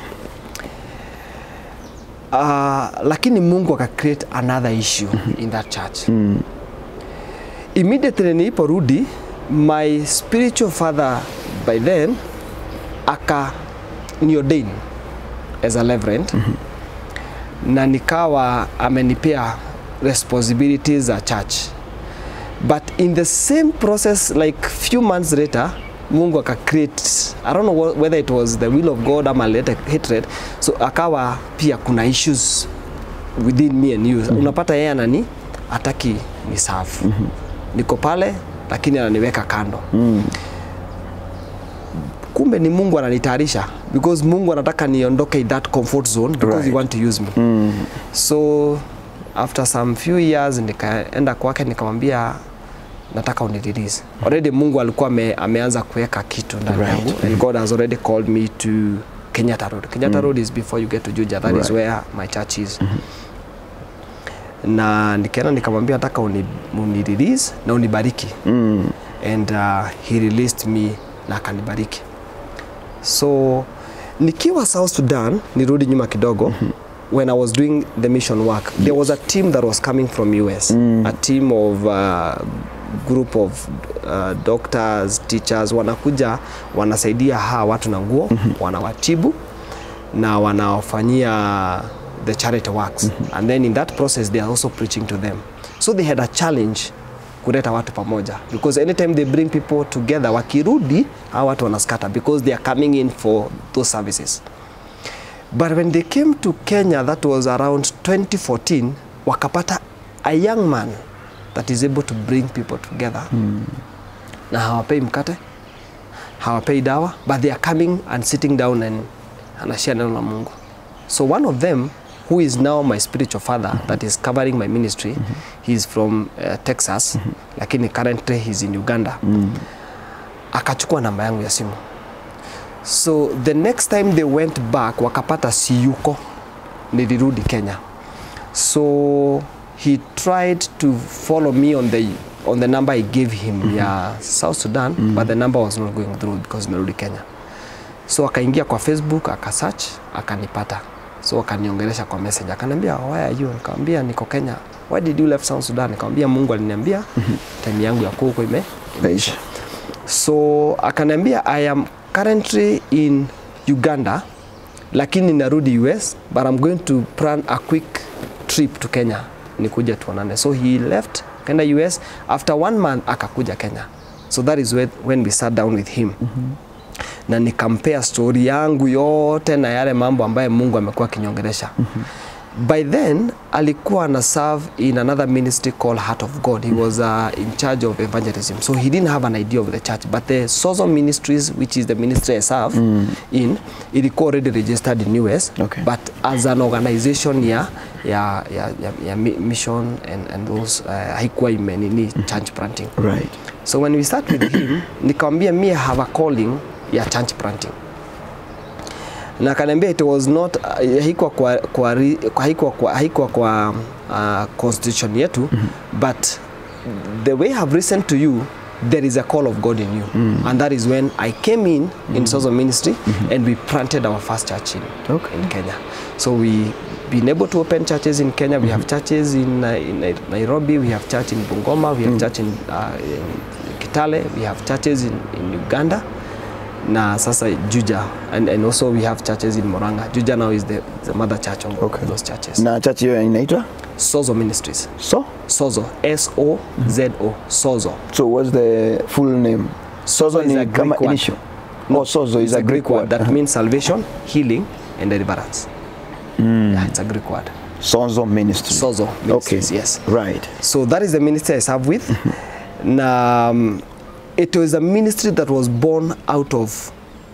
Speaker 1: uh, lakini mungu aka create another issue in that church immediately niliporudi my spiritual father by then aka niordain as a reverend na nikawa amenipea responsibilities za church but in the same process like few months later mungu aka create i don't know wh- whether it was the will of god ama alileta hatred so akawa pia kuna issues within me and you unapata yeye anani ataki ni safu niko pale lakini ananiweka kando kumbe ni Mungu ananitayarisha because Mungu anataka niondoke in that comfort zone because
Speaker 2: Right.
Speaker 1: he want to use me
Speaker 2: Mm.
Speaker 1: so after some few years nikaenda kwake nikamwambia nataka unirelease already Mungu alikuwa ame, ameanza kuweka kitu ndani
Speaker 2: Right.
Speaker 1: yangu and God has already called me to Kenyatta Road Kenyatta Road is before you get to Juja that is
Speaker 2: Right.
Speaker 1: where my church is na nikaenda nikamwambia nataka uni, unirelease na unibariki
Speaker 2: Mm.
Speaker 1: and uh, he released me na akanibariki so nikiwa south sudan nirudi nyuma kidogo when i was doing the mission work there was a team that was coming from us a team of uh, group of uh, doctors teachers wanakuja wanasaidia hawa watu na nguo wanawatibu na wanawafanyia the charity works and then in that process they are also preaching to them so they had a challenge kuleta watu pamoja because anytime they bring people together wakirudi hawa watu wanaskata because they are coming in for those services but when they came to Kenya that was around 2014 wakapata a young man that is able to bring people together na hawapei mkate hawapei dawa but they are coming and sitting down and anashare neno la Mungu so one of them who is now my spiritual father that is covering my ministry he is from uh, Texas lakini currently he's in Uganda akachukua namba yangu ya simu so the next time they went back wakapata siyuko nilirudi Kenya so he tried to follow me on the on the number I gave him ya South Sudan but the number was not going through because nimerudi Kenya so akaingia kwa Facebook akasearch akanipata so akaniongelesha kwa message akaniambia why are you nikamwambia niko Kenya why did you left South Sudan nikamwambia Mungu aliniambia time yangu ya kuko ime
Speaker 2: Maisha.
Speaker 1: so akaniambia I am currently in Uganda lakini narudi US but I'm going to plan a quick trip to Kenya nikuja tuonane so he left kenda US after one month akakuja Kenya so that is when, when we sat down with him na nikampea story yangu yote na yale mambo ambayo Mungu amekuwa akiniongelesha by then alikuwa ana serve in another ministry called Heart of God he was uh, in charge of evangelism so he didn't have an idea of the church but the Sozo Ministries which is the ministry I serve in ilikuwa already registered in US
Speaker 2: Okay.
Speaker 1: but as an organization ya ya ya, ya, ya mi- mission and, and those uh, haikuwa imenini church planting
Speaker 2: Right.
Speaker 1: so when we start with him nikamwambia me have a calling ya church planting na akaniambia it was not uh, haikuwa kwa, kwa, ri- kwa, haikuwa kwa, haikuwa kwa uh, constitution yetu mm -hmm. but the way I have listened to you there is a call of God in you mm -hmm. and that is when I came in mm -hmm. in Sozo ministry mm -hmm. and we planted our first church in,
Speaker 2: Okay.
Speaker 1: in Kenya so we been able to open churches in Kenya we have churches in, uh, in Nai- Nairobi we have church in Bungoma we have church in, uh, in Kitale we have churches in, in Uganda na sasa Juja and, and also we have churches in Moranga Juja now is the, the mother church of
Speaker 2: Okay.
Speaker 1: those churches
Speaker 2: Na church hiyo inaitwa
Speaker 1: Sozo Ministries
Speaker 2: so
Speaker 1: Sozo S O Z O Sozo
Speaker 2: so what's the full name sozo
Speaker 1: is a
Speaker 2: ni
Speaker 1: Greek
Speaker 2: kama
Speaker 1: word.
Speaker 2: initial oh sozo is
Speaker 1: It's
Speaker 2: a greek word
Speaker 1: that means salvation healing and deliverance yeah, it's a Greek word
Speaker 2: sozo ministry
Speaker 1: Sozo
Speaker 2: okay
Speaker 1: Ministries yes
Speaker 2: right
Speaker 1: So that is the ministry I serve with. na um, it was a ministry that was born out of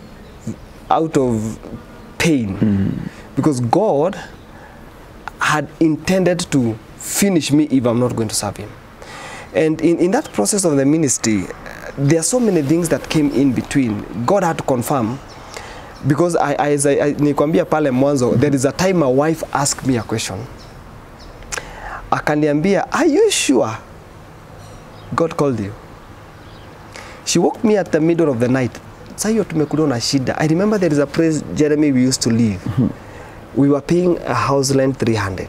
Speaker 1: out of pain because God had intended to finish me if I'm not going to serve him. And in, in that process of the ministry, there are so many things that came in between. God had to confirm because I, I, as I, I, nikwambia pale mwanzo there is a time my wife asked me a question akaniambia are you sure God called you she woke me at the middle of the night sa hiyo tumekuliwa na shida i remember there is a place jeremy we used to live we were paying a house rent 300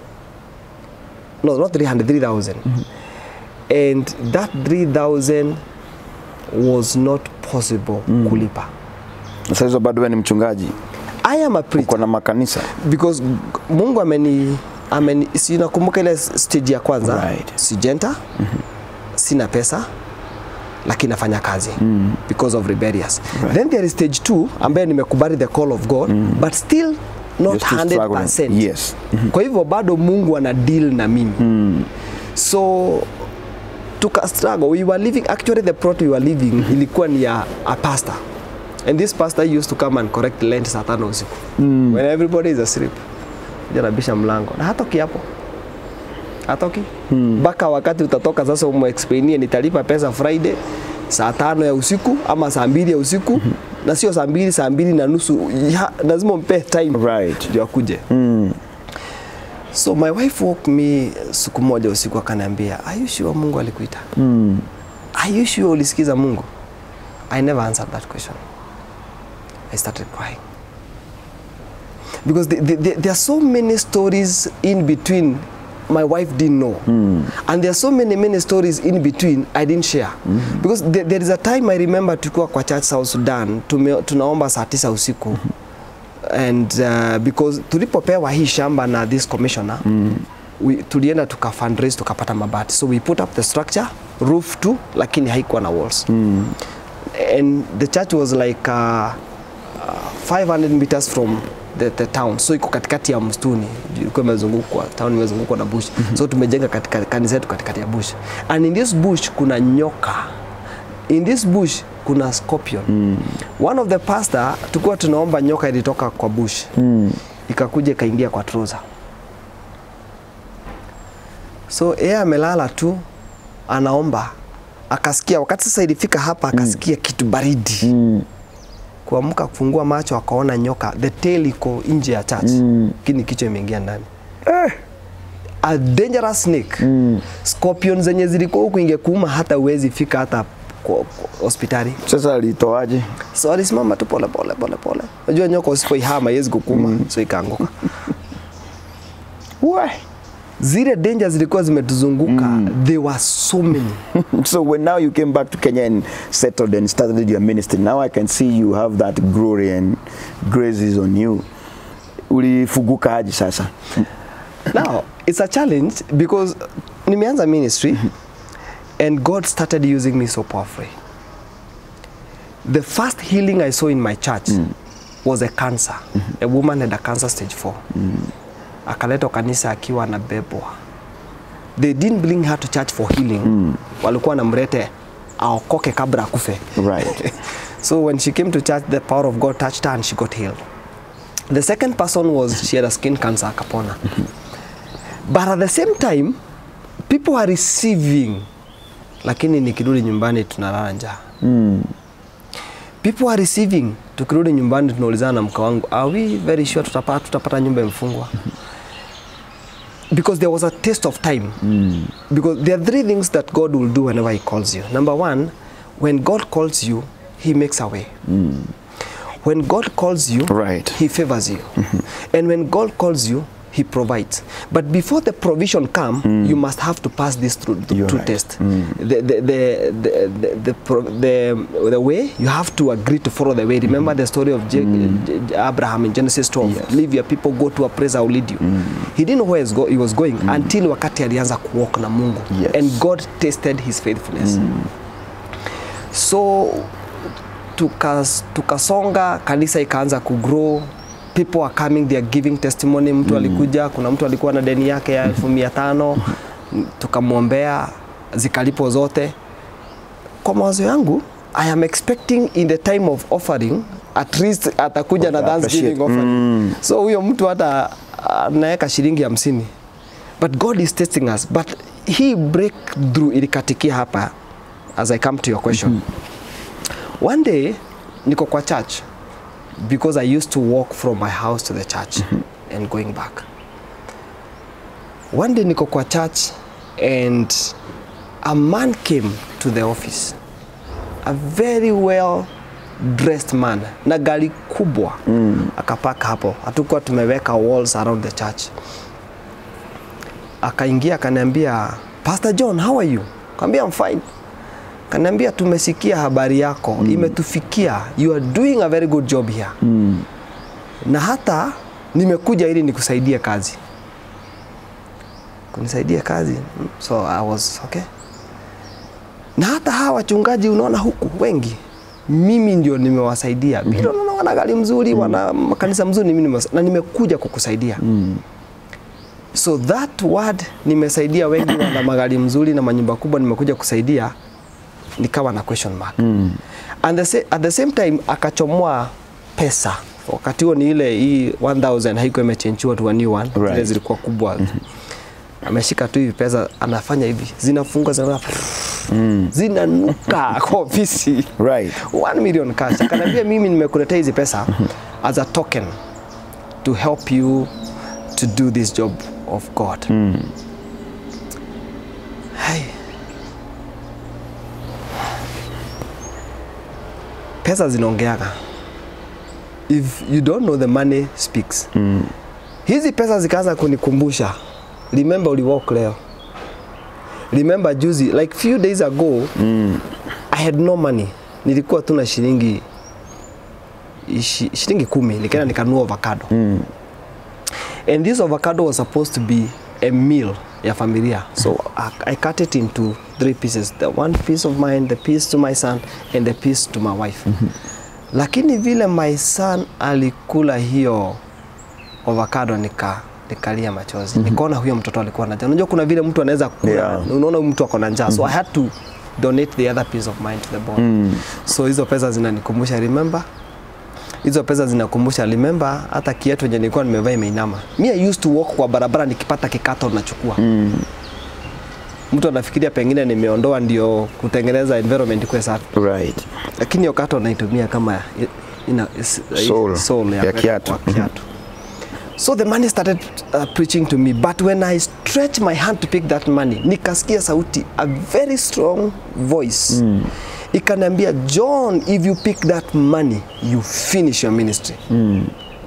Speaker 1: no not 300 3000 and that 3000 was not possible kulipa
Speaker 2: sasa hizo bado wewe ni mchungaji
Speaker 1: i am a preacher
Speaker 2: uko na makanisa
Speaker 1: because mungu ameni, ameni si nakumbuka ile stage ya kwanza
Speaker 2: Right.
Speaker 1: sijenta sina pesa lakini nafanya kazi mm. because of rebellious right. then there is stage 2 ambayo nimekubali the call of god mm. but still not
Speaker 2: You're still struggling.
Speaker 1: 100%
Speaker 2: Yes.
Speaker 1: kwa hivyo bado mungu ana deal na mimi mm. so tuka struggle we were living actually the plot we were living ilikuwa ni ya a pastor And this pastor used to come and correct lent saa tano usiku mm. when everybody is asleep. Kuja anabisha mlango na hatoki hapo, hatoki mpaka mm. wakati utatoka sasa, umexplainie nitalipa pesa Friday saa tano ya usiku ama saa mbili ya usiku mm -hmm. na sio saa mbili, saa mbili na nusu ya, lazima umpe time
Speaker 2: Right.
Speaker 1: ndio akuje mm. So my wife woke me siku moja usiku akaniambia, are you sure Mungu alikuita?
Speaker 2: Mm.
Speaker 1: Are you sure ulisikiza Mungu? I never answered that question. I started crying. Because the, the, the, there are so many stories in between my wife didn't know. And there are so many, many stories in between I didn't share. Because there, there is a time I remember tulikuwa kwa church South Sudan, tume, tunaomba saa tisa usiku. And uh, because tulipopewa hii shamba na this commissioner, we, tulienda tuka fundraise tukapata mabati. So we put up the structure, roof tu, lakini haikuwa na walls. And the church was like uh, uh, 500 meters from the, the town so iko katikati ya msituni ilikuwa imezungukwa town imezungukwa na bush mm -hmm. so tumejenga katika kanisa yetu katikati ya bush and in this bush kuna nyoka in this bush kuna scorpion mm. one of the pastor tulikuwa tunaomba nyoka ilitoka kwa bush mm. ikakuja ikaingia kwa trouser so yeye amelala tu anaomba akasikia wakati sasa ilifika hapa akasikia mm. kitu baridi mm. kuamka kufungua macho akaona nyoka the tail iko nje ya church lakini kichwa imeingia ndani
Speaker 2: Eh.
Speaker 1: a dangerous snake mm. scorpion zenye zilikuwa huku ingekuuma hata uwezi fika hata kwa- kwa hospitali
Speaker 2: Sasa alitoaje?
Speaker 1: so alisimama tu pole pole pole pole unajua nyoka usipoihama iwezi kukuma mm. so ikaanguka
Speaker 2: Why?
Speaker 1: zile danger zilikuwa zimetuzunguka mm. there were so many
Speaker 2: so when now you came back to Kenya and settled and started your ministry, now I can see you have that glory and graces on you. Ulifuguka aje sasa?
Speaker 1: now it's a challenge because nimeanza ministry and god started using me so powerfully the first healing i saw in my church was a cancer a woman had a cancer stage 4 akaletwa kanisa akiwa anabebwa they didn't bring her to church for healing walikuwa namrete aokoke kabla akufe
Speaker 2: Right.
Speaker 1: so when she came to church the power of god touched her and she got healed the second person was she had a skin cancer akapona but at the same time people are receiving lakini nikirudi nyumbani tunalala njaa people are receiving tukirudi nyumbani tunaulizana na mke wangu are we very sure tutapata, tutapata nyumba imefungwa because there was a taste of time because there are three things that god will do whenever he calls you number one when god calls you he makes a way when god calls you
Speaker 2: Right.
Speaker 1: he favors you and when god calls you he provides but before the provision come you must have to pass this through
Speaker 2: You're
Speaker 1: through
Speaker 2: right.
Speaker 1: test the, the, the, the, the, the, pro- the, the way you have to agree to follow the way remember the story of Je- Je- abraham in genesis 12
Speaker 2: Yes.
Speaker 1: leave your people go to a place i'll lead you he didn't know where he's go, he was going until wakati alianza kuwalk na mungu
Speaker 2: Yes.
Speaker 1: and god tasted his faithfulness so tukas- tukasonga kanisa ikaanza kugrow people are coming they are giving testimony mtu alikuja kuna mtu alikuwa na deni yake ya elfu mia tano tukamwombea zikalipo zote kwa mawazo yangu i am expecting in the time of offering at least atakuja na
Speaker 2: Wata
Speaker 1: thanksgiving
Speaker 2: appreciate.
Speaker 1: offering so huyo mtu hata anaweka shilingi hamsini but god is testing us but hii breakthrough ilikatikia hapa as i come to your question one day niko kwa church because i used to walk from my house to the church and going back one day niko kwa church and a man came to the office a very well dressed man na gari kubwa mm. akapaka hapo hatukuwa tumeweka walls around the church akaingia akaniambia pastor john how are you kaambia I'm fine kaniambia tumesikia habari yako mm. imetufikia you are doing a very good job here mm. na hata nimekuja ili nikusaidie kazi kunisaidia kazi Mm, so I was okay na hata hawa wachungaji unaona huku wengi mimi ndio nimewasaidia mm -hmm. unaona wana gari mzuri mm. wana makanisa mzuri mimi nimewasa- na nimekuja kukusaidia mm. so that word nimesaidia wengi wana magari mzuri na manyumba kubwa nimekuja kusaidia nikawa na question mark mm. and the sa at the same time akachomoa pesa wakati huo ni ile hii 1000 haikuwa imechenjiwa to a new one
Speaker 2: Right.
Speaker 1: zile zilikuwa kubwa ameshika tu hivi pesa anafanya hivi zinafunga zina mm. zinanuka kwa ofisi
Speaker 2: Right.
Speaker 1: 1 million cash akaniambia mimi nimekuletea hizi pesa as a token to help you to do this job of God Hai. pesa zinaongeaga if you don't know the money speaks mm. hizi pesa zikaanza kunikumbusha remember uliwalk leo remember juzi like few days ago mm. i had no money nilikuwa tu na shilingi ishi- shilingi kumi nikaenda nikanunua avocado mm. and this avocado was supposed to be a meal ya familia so I, I cut it into three pieces the one piece of mine the piece to my son and the piece to my wife mm-hmm. lakini vile my son alikula hiyo avocado nika nikalia machozi mm-hmm. nikaona huyo mtoto alikuwa na njaa unajua kuna vile mtu anaweza kula
Speaker 2: Yeah.
Speaker 1: unaona huyu mtu ako na njaa so I had to donate the other piece of mine to the boy mm. so hizo pesa zinanikumbusha remember hizo pesa zinakumbusha remember hata kiatu yenye nilikuwa nimevaa imeinama mi I used to walk kwa barabara nikipata kikato nachukua mm. mtu anafikiria pengine nimeondoa ndio kutengeneza environment kuwe safi
Speaker 2: Right.
Speaker 1: lakini hiyo kato naitumia kama i- ina, is,
Speaker 2: Soul
Speaker 1: soul
Speaker 2: ya kiatu.
Speaker 1: kwa kiatu. So the money started uh, preaching to me but when I stretched my hand to pick that money nikasikia sauti a very strong voice mm. ikaniambia John if you pick that money you finish your ministry mm.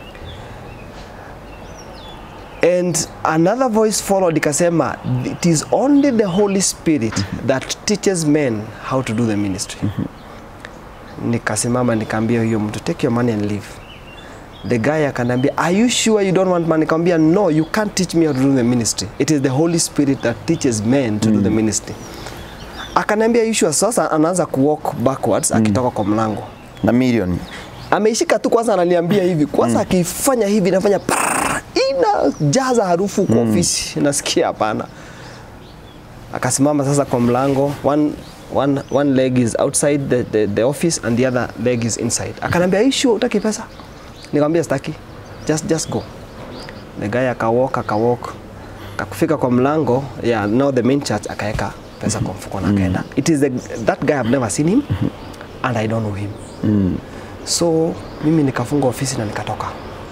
Speaker 1: and another voice followed ikasema it is only the Holy Spirit that teaches men how to do the ministry nikasimama nikaambia huyo mtu take your money and leave the guy akanambia are you sure you don't want money nikamwambia no you can't teach me how to do the ministry it is the holy spirit that teaches men to do the ministry akaniambia "Are you sure sasa anaanza kuwalk backwards akitoka kwa mlango
Speaker 2: Na million.
Speaker 1: ameishika tu kwanza ananiambia hivi kwanza akifanya hivi nafanya pa inajaza harufu kwa ofisi nasikia hapana akasimama sasa kwa mlango one, one, one leg is outside the, the, the office and the other leg is inside akaniambia "Are you sure utaki pesa nikamwambia sitaki just, just go the guy akawalk akawalk akafika kwa mlango yeah, now the main church akaeka pesa kwa mfuko na akaenda it is the, that guy I've never seen him and I don't know him so mimi nikafunga ofisi na nikatoka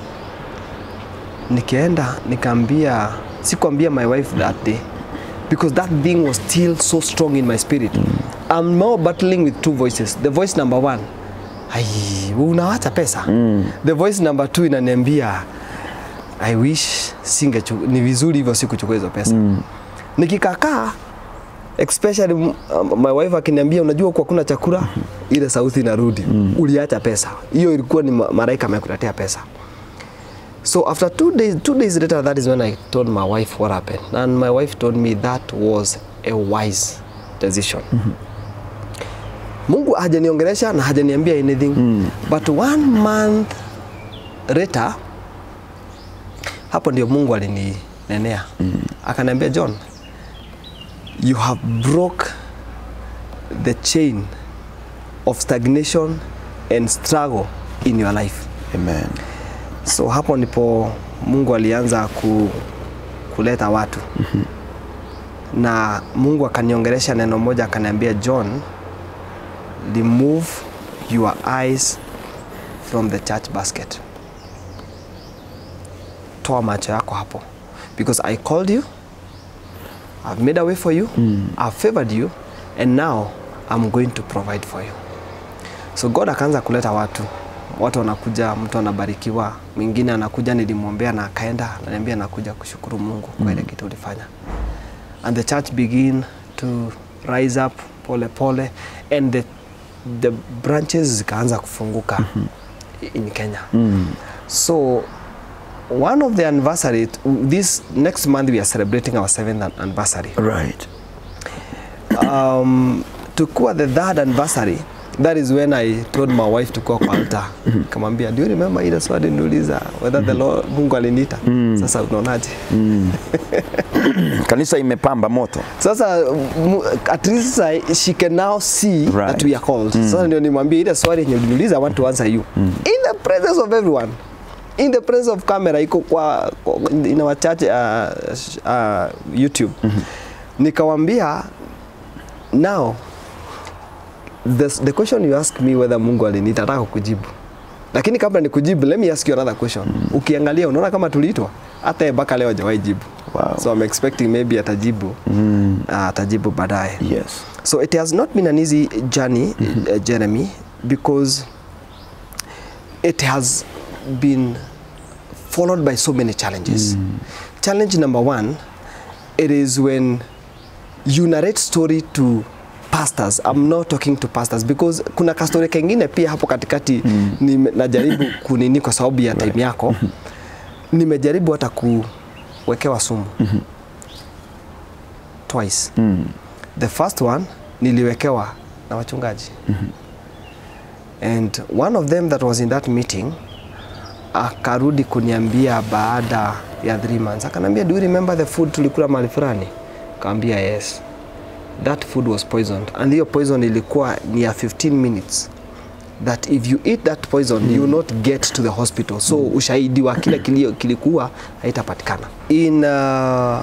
Speaker 1: nikienda nikaambia sikuambia my wife that day because that thing was still so strong in my spirit I'm now battling with two voices the voice number one ai unawacha pesa the voice number two inaniambia I wish singechu ni vizuri hivyo sikuchukua hizo pesa nikikakaa especially m- um, my wife akiniambia unajua kwa kuna chakula ile sauti inarudi uliacha pesa hiyo ilikuwa ni ma- malaika amekuletea pesa so after two days two days later that is when i told my wife what happened and my wife told me that was a wise decision mungu hajaniongelesha na hajaniambia anything but one month later hapo ndio mungu alininenea akaniambia john you have broke the chain of stagnation and struggle in your life
Speaker 2: Amen.
Speaker 1: so hapo ndipo mungu alianza ku, kuleta watu na mungu akaniongelesha neno moja akaniambia john remove your eyes from the church basket toa macho yako hapo because i called you i've made a way for you i've favored you and now i'm going to provide for you so god akaanza kuleta watu watu wanakuja mtu anabarikiwa mwingine anakuja nilimwombea na akaenda ananiambia nakuja kushukuru mungu kwa ile kitu ulifanya and the church begin to rise up pole pole and the, the branches zikaanza kufunguka in kenya so one of the anniversary this next month we are celebrating our seventh an- anniversary
Speaker 2: Right.
Speaker 1: um, tukuwa the third anniversary that is when i told my wife to go kwa altar kamwambia do you remember ile swali niuliza whether the Lord, mungu aliniita sasa unaonaje
Speaker 2: Kanisa imepamba moto.
Speaker 1: sasa m- at least I, she can now see
Speaker 2: Right.
Speaker 1: that we are called sasa ndio nimwambie ile swali yenye uliniuliza I want to answer you in the presence of everyone in the presence of camera iko kwa, kwa in our church uh, sh- uh, YouTube nikawambia now the, the question you ask me whether Mungu aliniita nataka kujibu lakini kabla nikujibu let me ask you another question ukiangalia unaona kama tuliitwa hata yeye mpaka leo hajawahi jibu
Speaker 2: Wow.
Speaker 1: so I'm expecting maybe atajibu mm. uh, atajibu baadaye
Speaker 2: Yes.
Speaker 1: so it has not been an easy journey uh, Jeremy because it has been followed by so many challenges challenge number one it is when you narrate story to pastors I'm not talking to pastors because kuna kastori kengine pia hapo katikati mm. ni, najaribu kunini kwa sababu ya time yako nimejaribu hata kuwekewa sumu twice
Speaker 2: Mm.
Speaker 1: the first one niliwekewa na wachungaji and one of them that was in that meeting akarudi kuniambia baada ya three months akaniambia do you remember the food tulikula mahali fulani kaambia yes that food was poisoned and hiyo poison ilikuwa ni ya 15 minutes that if you eat that poison mm. you will not get to the hospital so mm. ushahidi wa kile kilio kilikuwa haitapatikana in uh,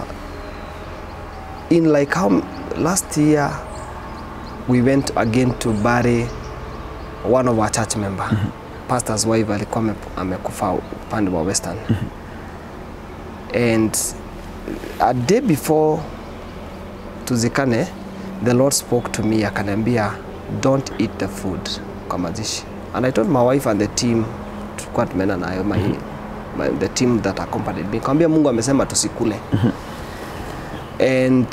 Speaker 1: in like how last year we went again to bury one of our church member mm -hmm. pastor's wife alikuwa ame- amekufa upande wa western mm -hmm. and a day before tuzikane the lord spoke to me akaniambia don't eat the food kwa mazishi and i told my wife and the team tulikuwa tumeenda nayo my, my, the team that accompanied me kawambia mungu amesema tusikule and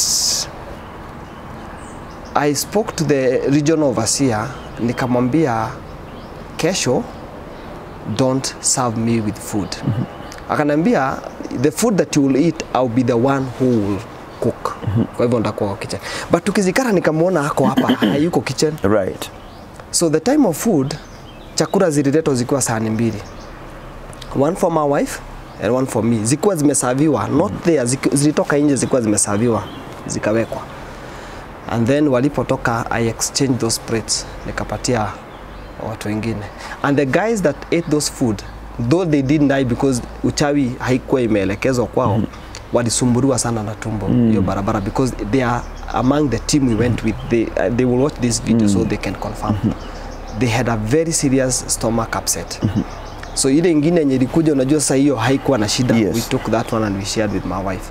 Speaker 1: I spoke to the regional overseer nikamwambia kesho don't serve me with food mm -hmm. akaniambia the food that you will eat I'll be the one who will cook mm -hmm. kwa hivyo nitakuwa kwa kitchen but tukizikana nikamwona ako hapa hayuko kitchen
Speaker 2: Right.
Speaker 1: so the time of food chakula zililetwa zikiwa sahani mbili one for my wife and one for me zikuwa zimesaviwa not there ziki- zilitoka nje zikuwa zimesaviwa zikawekwa and then walipotoka i exchange those plates nikapatia watu wengine and the guys that ate those food though they didn't die because uchawi haikuwa imeelekezwa kwao mm. walisumbuliwa sana na tumbo hiyo mm. barabara because they are among the team we went with they, uh, they will watch this video mm. so they can confirm mm -hmm. they had a very serious stomach upset mm -hmm. so ile ingine yenye ilikuja unajua sasa hiyo haikuwa na shida
Speaker 2: Yes.
Speaker 1: we took that one and we shared with my wife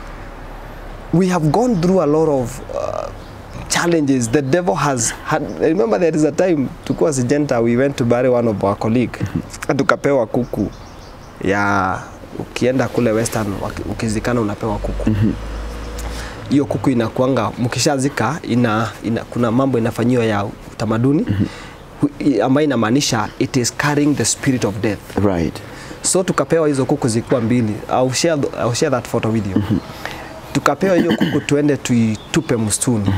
Speaker 1: we have gone through a lot of uh, challenges the devil has had I remember there is a time tukuwa sijenta we went to bury one of our colleague tukapewa kuku ya ukienda kule western waki- ukizikana unapewa kuku hiyo kuku inakuanga mkishazika ina, ina, kuna mambo inafanyiwa ya utamaduni hu- ambayo inamaanisha it is carrying the spirit of death
Speaker 2: Right.
Speaker 1: so tukapewa hizo kuku zilikuwa mbili I'll share, th- I'll share that photo with you tukapewa hiyo kuku tuende tuitupe msituni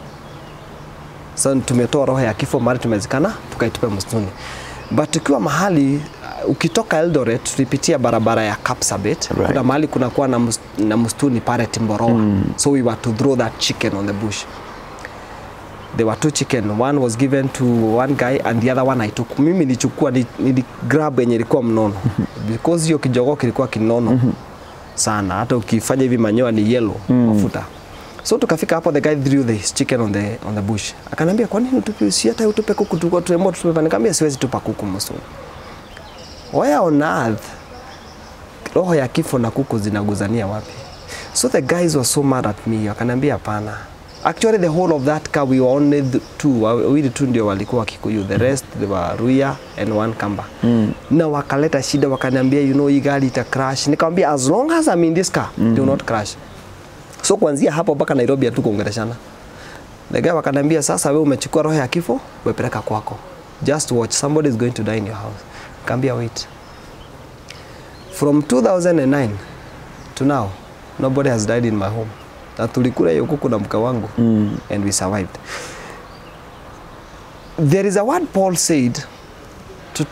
Speaker 1: so tumetoa roho ya kifo mahali tumezikana tukaitupe msituni but tukiwa mahali uh, ukitoka Eldoret tulipitia barabara ya Kapsabet
Speaker 2: Right.
Speaker 1: kuna mahali kunakuwa na, mus, na msituni pale Timboroa mm. so we were to throw that chicken on the bush there were two chicken one was given to one guy and the other one I took mimi nilichukua ni- niligrab yenye ilikuwa mnono because hiyo kijogoo kilikuwa kinono sana hata ukifanya hivi manyoa ni yellow mafuta so tukafika hapo the guy threw the chicken on the, on the bush akaniambia kwa nini utupe si hata utupe kuku tulikuwa tumeamua tutupe nikamwambia siwezi tupa kuku msituni where on earth roho ya kifo na kuku zinaguzania wapi so the guys were so mad at me wakaniambia hapana actually the whole of that car we were only the two wawili tu ndio walikuwa kikuyu the rest they were ruya and one kamba mm. na wakaleta shida wakaniambia you know hii gari ita crash nikamwambia as long as I'm in this car mm. do not crash so kuanzia hapo mpaka Nairobi hatukuongeleshana the guy wakaniambia sasa wewe umechukua roho ya kifo wepeleka kwako just watch somebody is going to die in your house kaambia wait from 2009 to now nobody has died in my home na tulikula hiyo kuku na mka wangu mm. and we survived there is a word paul said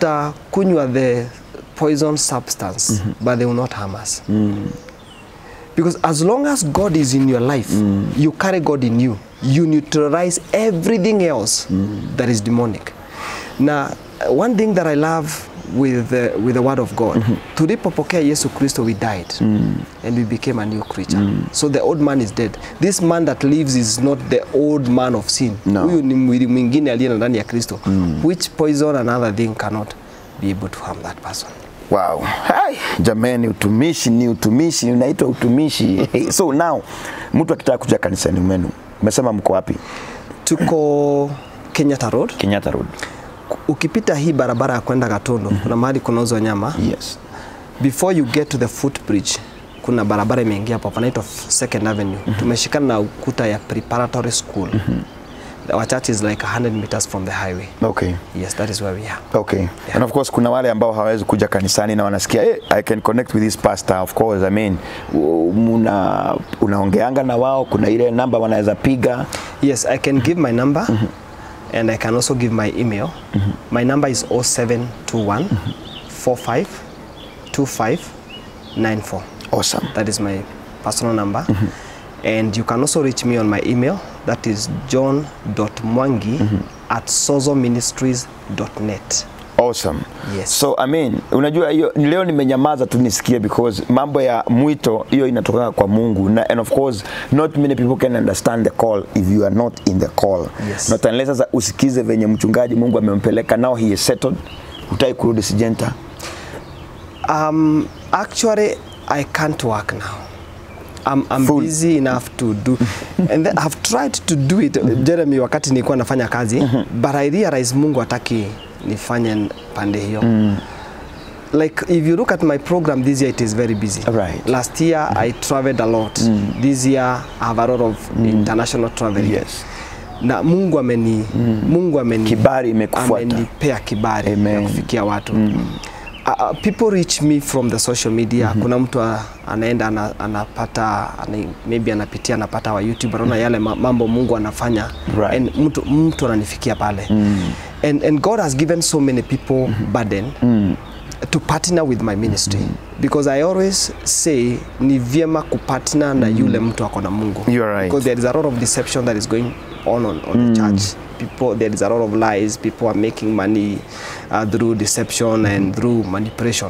Speaker 1: tutakunywa the poison substance mm -hmm. but they will not harm us mm. because as long as god is in your life you carry god in you you neutralize everything else that is demonic na uh, one thing that i love with the, with the word of god tulipopokea yesu kristo we died and we became a new creature so the old man is dead this man that lives is not the old man of sin
Speaker 2: No.
Speaker 1: huyu ni mwili mwingine aliye na ndani ya kristo which poison and other thing cannot be able to harm that person
Speaker 2: Wow. Hai, jamani utumishi ni utumishi, unaitwa utumishi. so now mtu akitaka kuja kanisani mwenu, umesema mko wapi?
Speaker 1: tuko kenyatta road
Speaker 2: Kenyatta Road.
Speaker 1: ukipita hii barabara ya kwenda Gatondo kuna mahali kunauzwa nyama
Speaker 2: Yes.
Speaker 1: before you get to the footbridge kuna barabara imeingia hapo panaitwa Second Avenue tumeshikana na ukuta ya preparatory school our church is like 100 meters from the highway
Speaker 2: Okay.
Speaker 1: yes that is where we are
Speaker 2: Okay. And of course kuna wale ambao hawawezi kuja kanisani na wanasikia hey, I can connect with this pastor of course I mean u- muna unaongeanga na wao kuna ile namba wanaweza piga
Speaker 1: yes I can give my number and I can also give my email my number is 0721 45 25 94
Speaker 2: awesome
Speaker 1: That is my personal number. And you can also reach me on my email. That is john.mwangi at sozoministries.net.
Speaker 2: awesome
Speaker 1: Yes.
Speaker 2: so I mean unajua hiyo leo nimenyamaza tu nisikie because mambo ya mwito hiyo inatoka kwa Mungu na, and of course not many people can understand the call if you are not in the call
Speaker 1: Yes.
Speaker 2: not unless sasa usikize venye mchungaji Mungu amempeleka now he is settled utai kurudi sijenta
Speaker 1: Um, actually, I can't work now. I'm, I'm
Speaker 2: Full.
Speaker 1: busy enough to do and then I've tried to do it Jeremy wakati nilikuwa nafanya kazi but I realize Mungu hataki nifanye pande hiyo like if you look at my program this year it is very busy
Speaker 2: Right.
Speaker 1: last year I traveled a lot this year I have a lot of international traveling
Speaker 2: Yes.
Speaker 1: na Mungu ameni Mungu ameni
Speaker 2: Kibali imekufuata.
Speaker 1: amenipea kibali
Speaker 2: Amen.
Speaker 1: ya kufikia watu Uh, uh, people reach me from the social media kuna mtu a- anaenda ana, anapata ana, maybe anapitia anapata wa YouTube anaona yale ma- mambo Mungu anafanya
Speaker 2: Right.
Speaker 1: and mtu, mtu ananifikia pale and, and God has given so many people burden to partner with my ministry because I always say ni vyema kupartner na yule mtu ako na Mungu
Speaker 2: You are right.
Speaker 1: because there is a lot of deception that is going on on, on the church people there is a lot of lies people are making money uh, through deception and through manipulation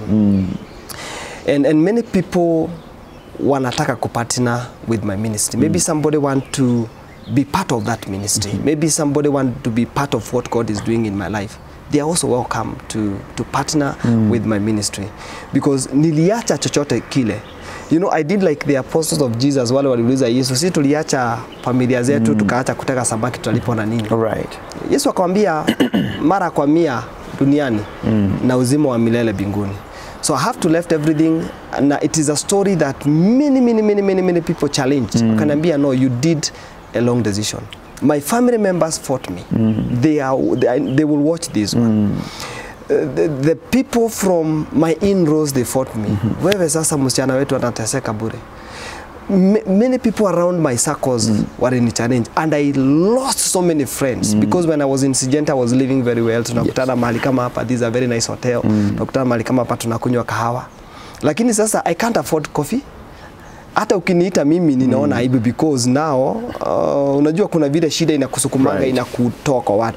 Speaker 1: and, and many people wanataka kupartner with my ministry maybe somebody want to be part of that ministry maybe somebody want to be part of what god is doing in my life they are also welcome to, to partner with my ministry because niliacha chochote kile you know i did like the apostles of jesus wale waliuliza yesu si tuliacha familia zetu tukaacha kuteka samaki tutalipo na nini
Speaker 2: right
Speaker 1: Yesu akamwambia mara kwa mia duniani na uzima wa milele mbinguni. So I have to left everything na it is a story that many many many many many people challenged. Wakaniambia no you did a long decision. My family members fought me. They are they, are- they will watch this one. Uh, the, the people from my in-laws they fought me. Wewe sasa msichana wetu anateseka bure. Ma- many people around my circles were in challenge and I lost so many friends because when I was in Sijenta I was living very well tunakutana mahali kama hapa this is a very nice hotel tunakutana mahali kama hapa tunakunywa kahawa lakini sasa I can't afford coffee hata ukiniita mimi ninaona aibu because now uh, unajua kuna vile shida inakusukumanga
Speaker 2: Right.
Speaker 1: inakutoa kwa watu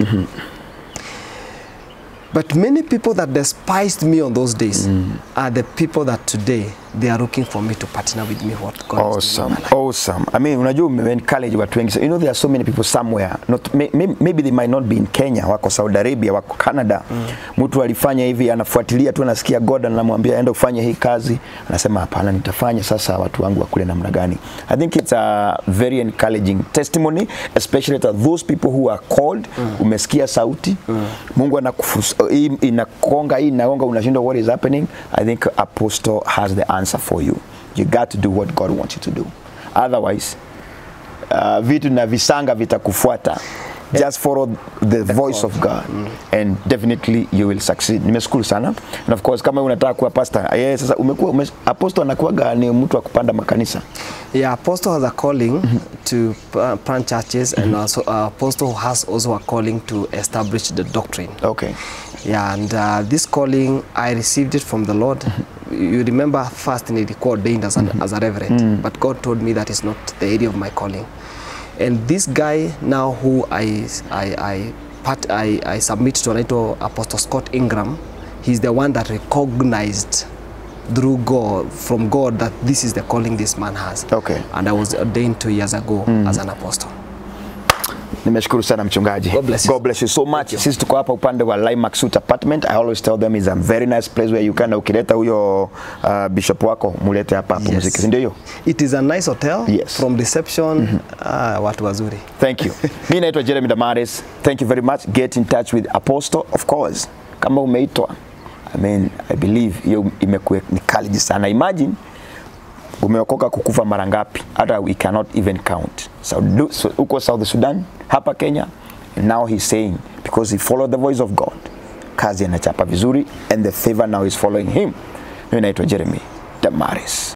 Speaker 1: But many people that despised me on those days are the people that today they are looking for me to partner with me what God is doing
Speaker 2: awesome
Speaker 1: in my life.
Speaker 2: awesome i mean unajua umeencourage watu wengi so, you know there are so many people somewhere not may, may, maybe they might not be in Kenya wako Saudi Arabia wako Canada mtu alifanya hivi anafuatilia tu anasikia God anamwambia enda ufanye hii kazi anasema hapana nitafanya sasa watu wangu wakule namna gani i think it's a very encouraging testimony especially to those people who are called umesikia sauti Mungu anakufus hii inakonga hii inagonga unashindwa what is happening i think apostle has the answer for you you got to do what God wants you to do otherwise uh, vitu na visanga vitakufuata just follow the, voice of God and definitely you will succeed nimeshukuru sana and of course kama unataka kuwa pastor yeah, sasa umekuwa ume, apostle anakuwaga ni mtu wa kupanda makanisa
Speaker 1: Yeah, apostle has a calling to uh, plant churches, and also uh, apostle has also a calling to establish the doctrine.
Speaker 2: okay
Speaker 1: Yeah, and uh, this calling I received it from the Lord. You remember first nilikuwa ordained as, an, as a reverend, but God told me that is not the area of my calling. And this guy now who I I I, part, I, I submit to anaitwa Apostle Scott Ingram, he's the one that recognized through God from God that this is the calling this man has.
Speaker 2: Okay.
Speaker 1: And I was ordained two years ago as an apostle.
Speaker 2: nimeshukuru sana mchungaji
Speaker 1: God bless you.
Speaker 2: God bless you so much sisi tuko hapa upande wa Limax Suite Apartment I always tell them is a very nice place where you can ukileta huyo uh, bishop wako mulete hapa hapo
Speaker 1: Yes.
Speaker 2: muziki si ndio hiyo
Speaker 1: It is a nice hotel
Speaker 2: Yes.
Speaker 1: from reception. Ah, watu wazuri.
Speaker 2: Thank you. Mi naitwa Jeremy Damaris. Thank you very much. Get in touch with Apostle of course. Kama umeitwa, I mean, I believe hiyo imekuwa ni kali sana. Imagine umeokoka kukufa mara ngapi? Hata we cannot even count. So, do, so uko South Sudan, hapa Kenya, and now he's saying because he followed the voice of God. Kazi anachapa vizuri and the favor now is following him. Mimi naitwa Jeremy Damaris.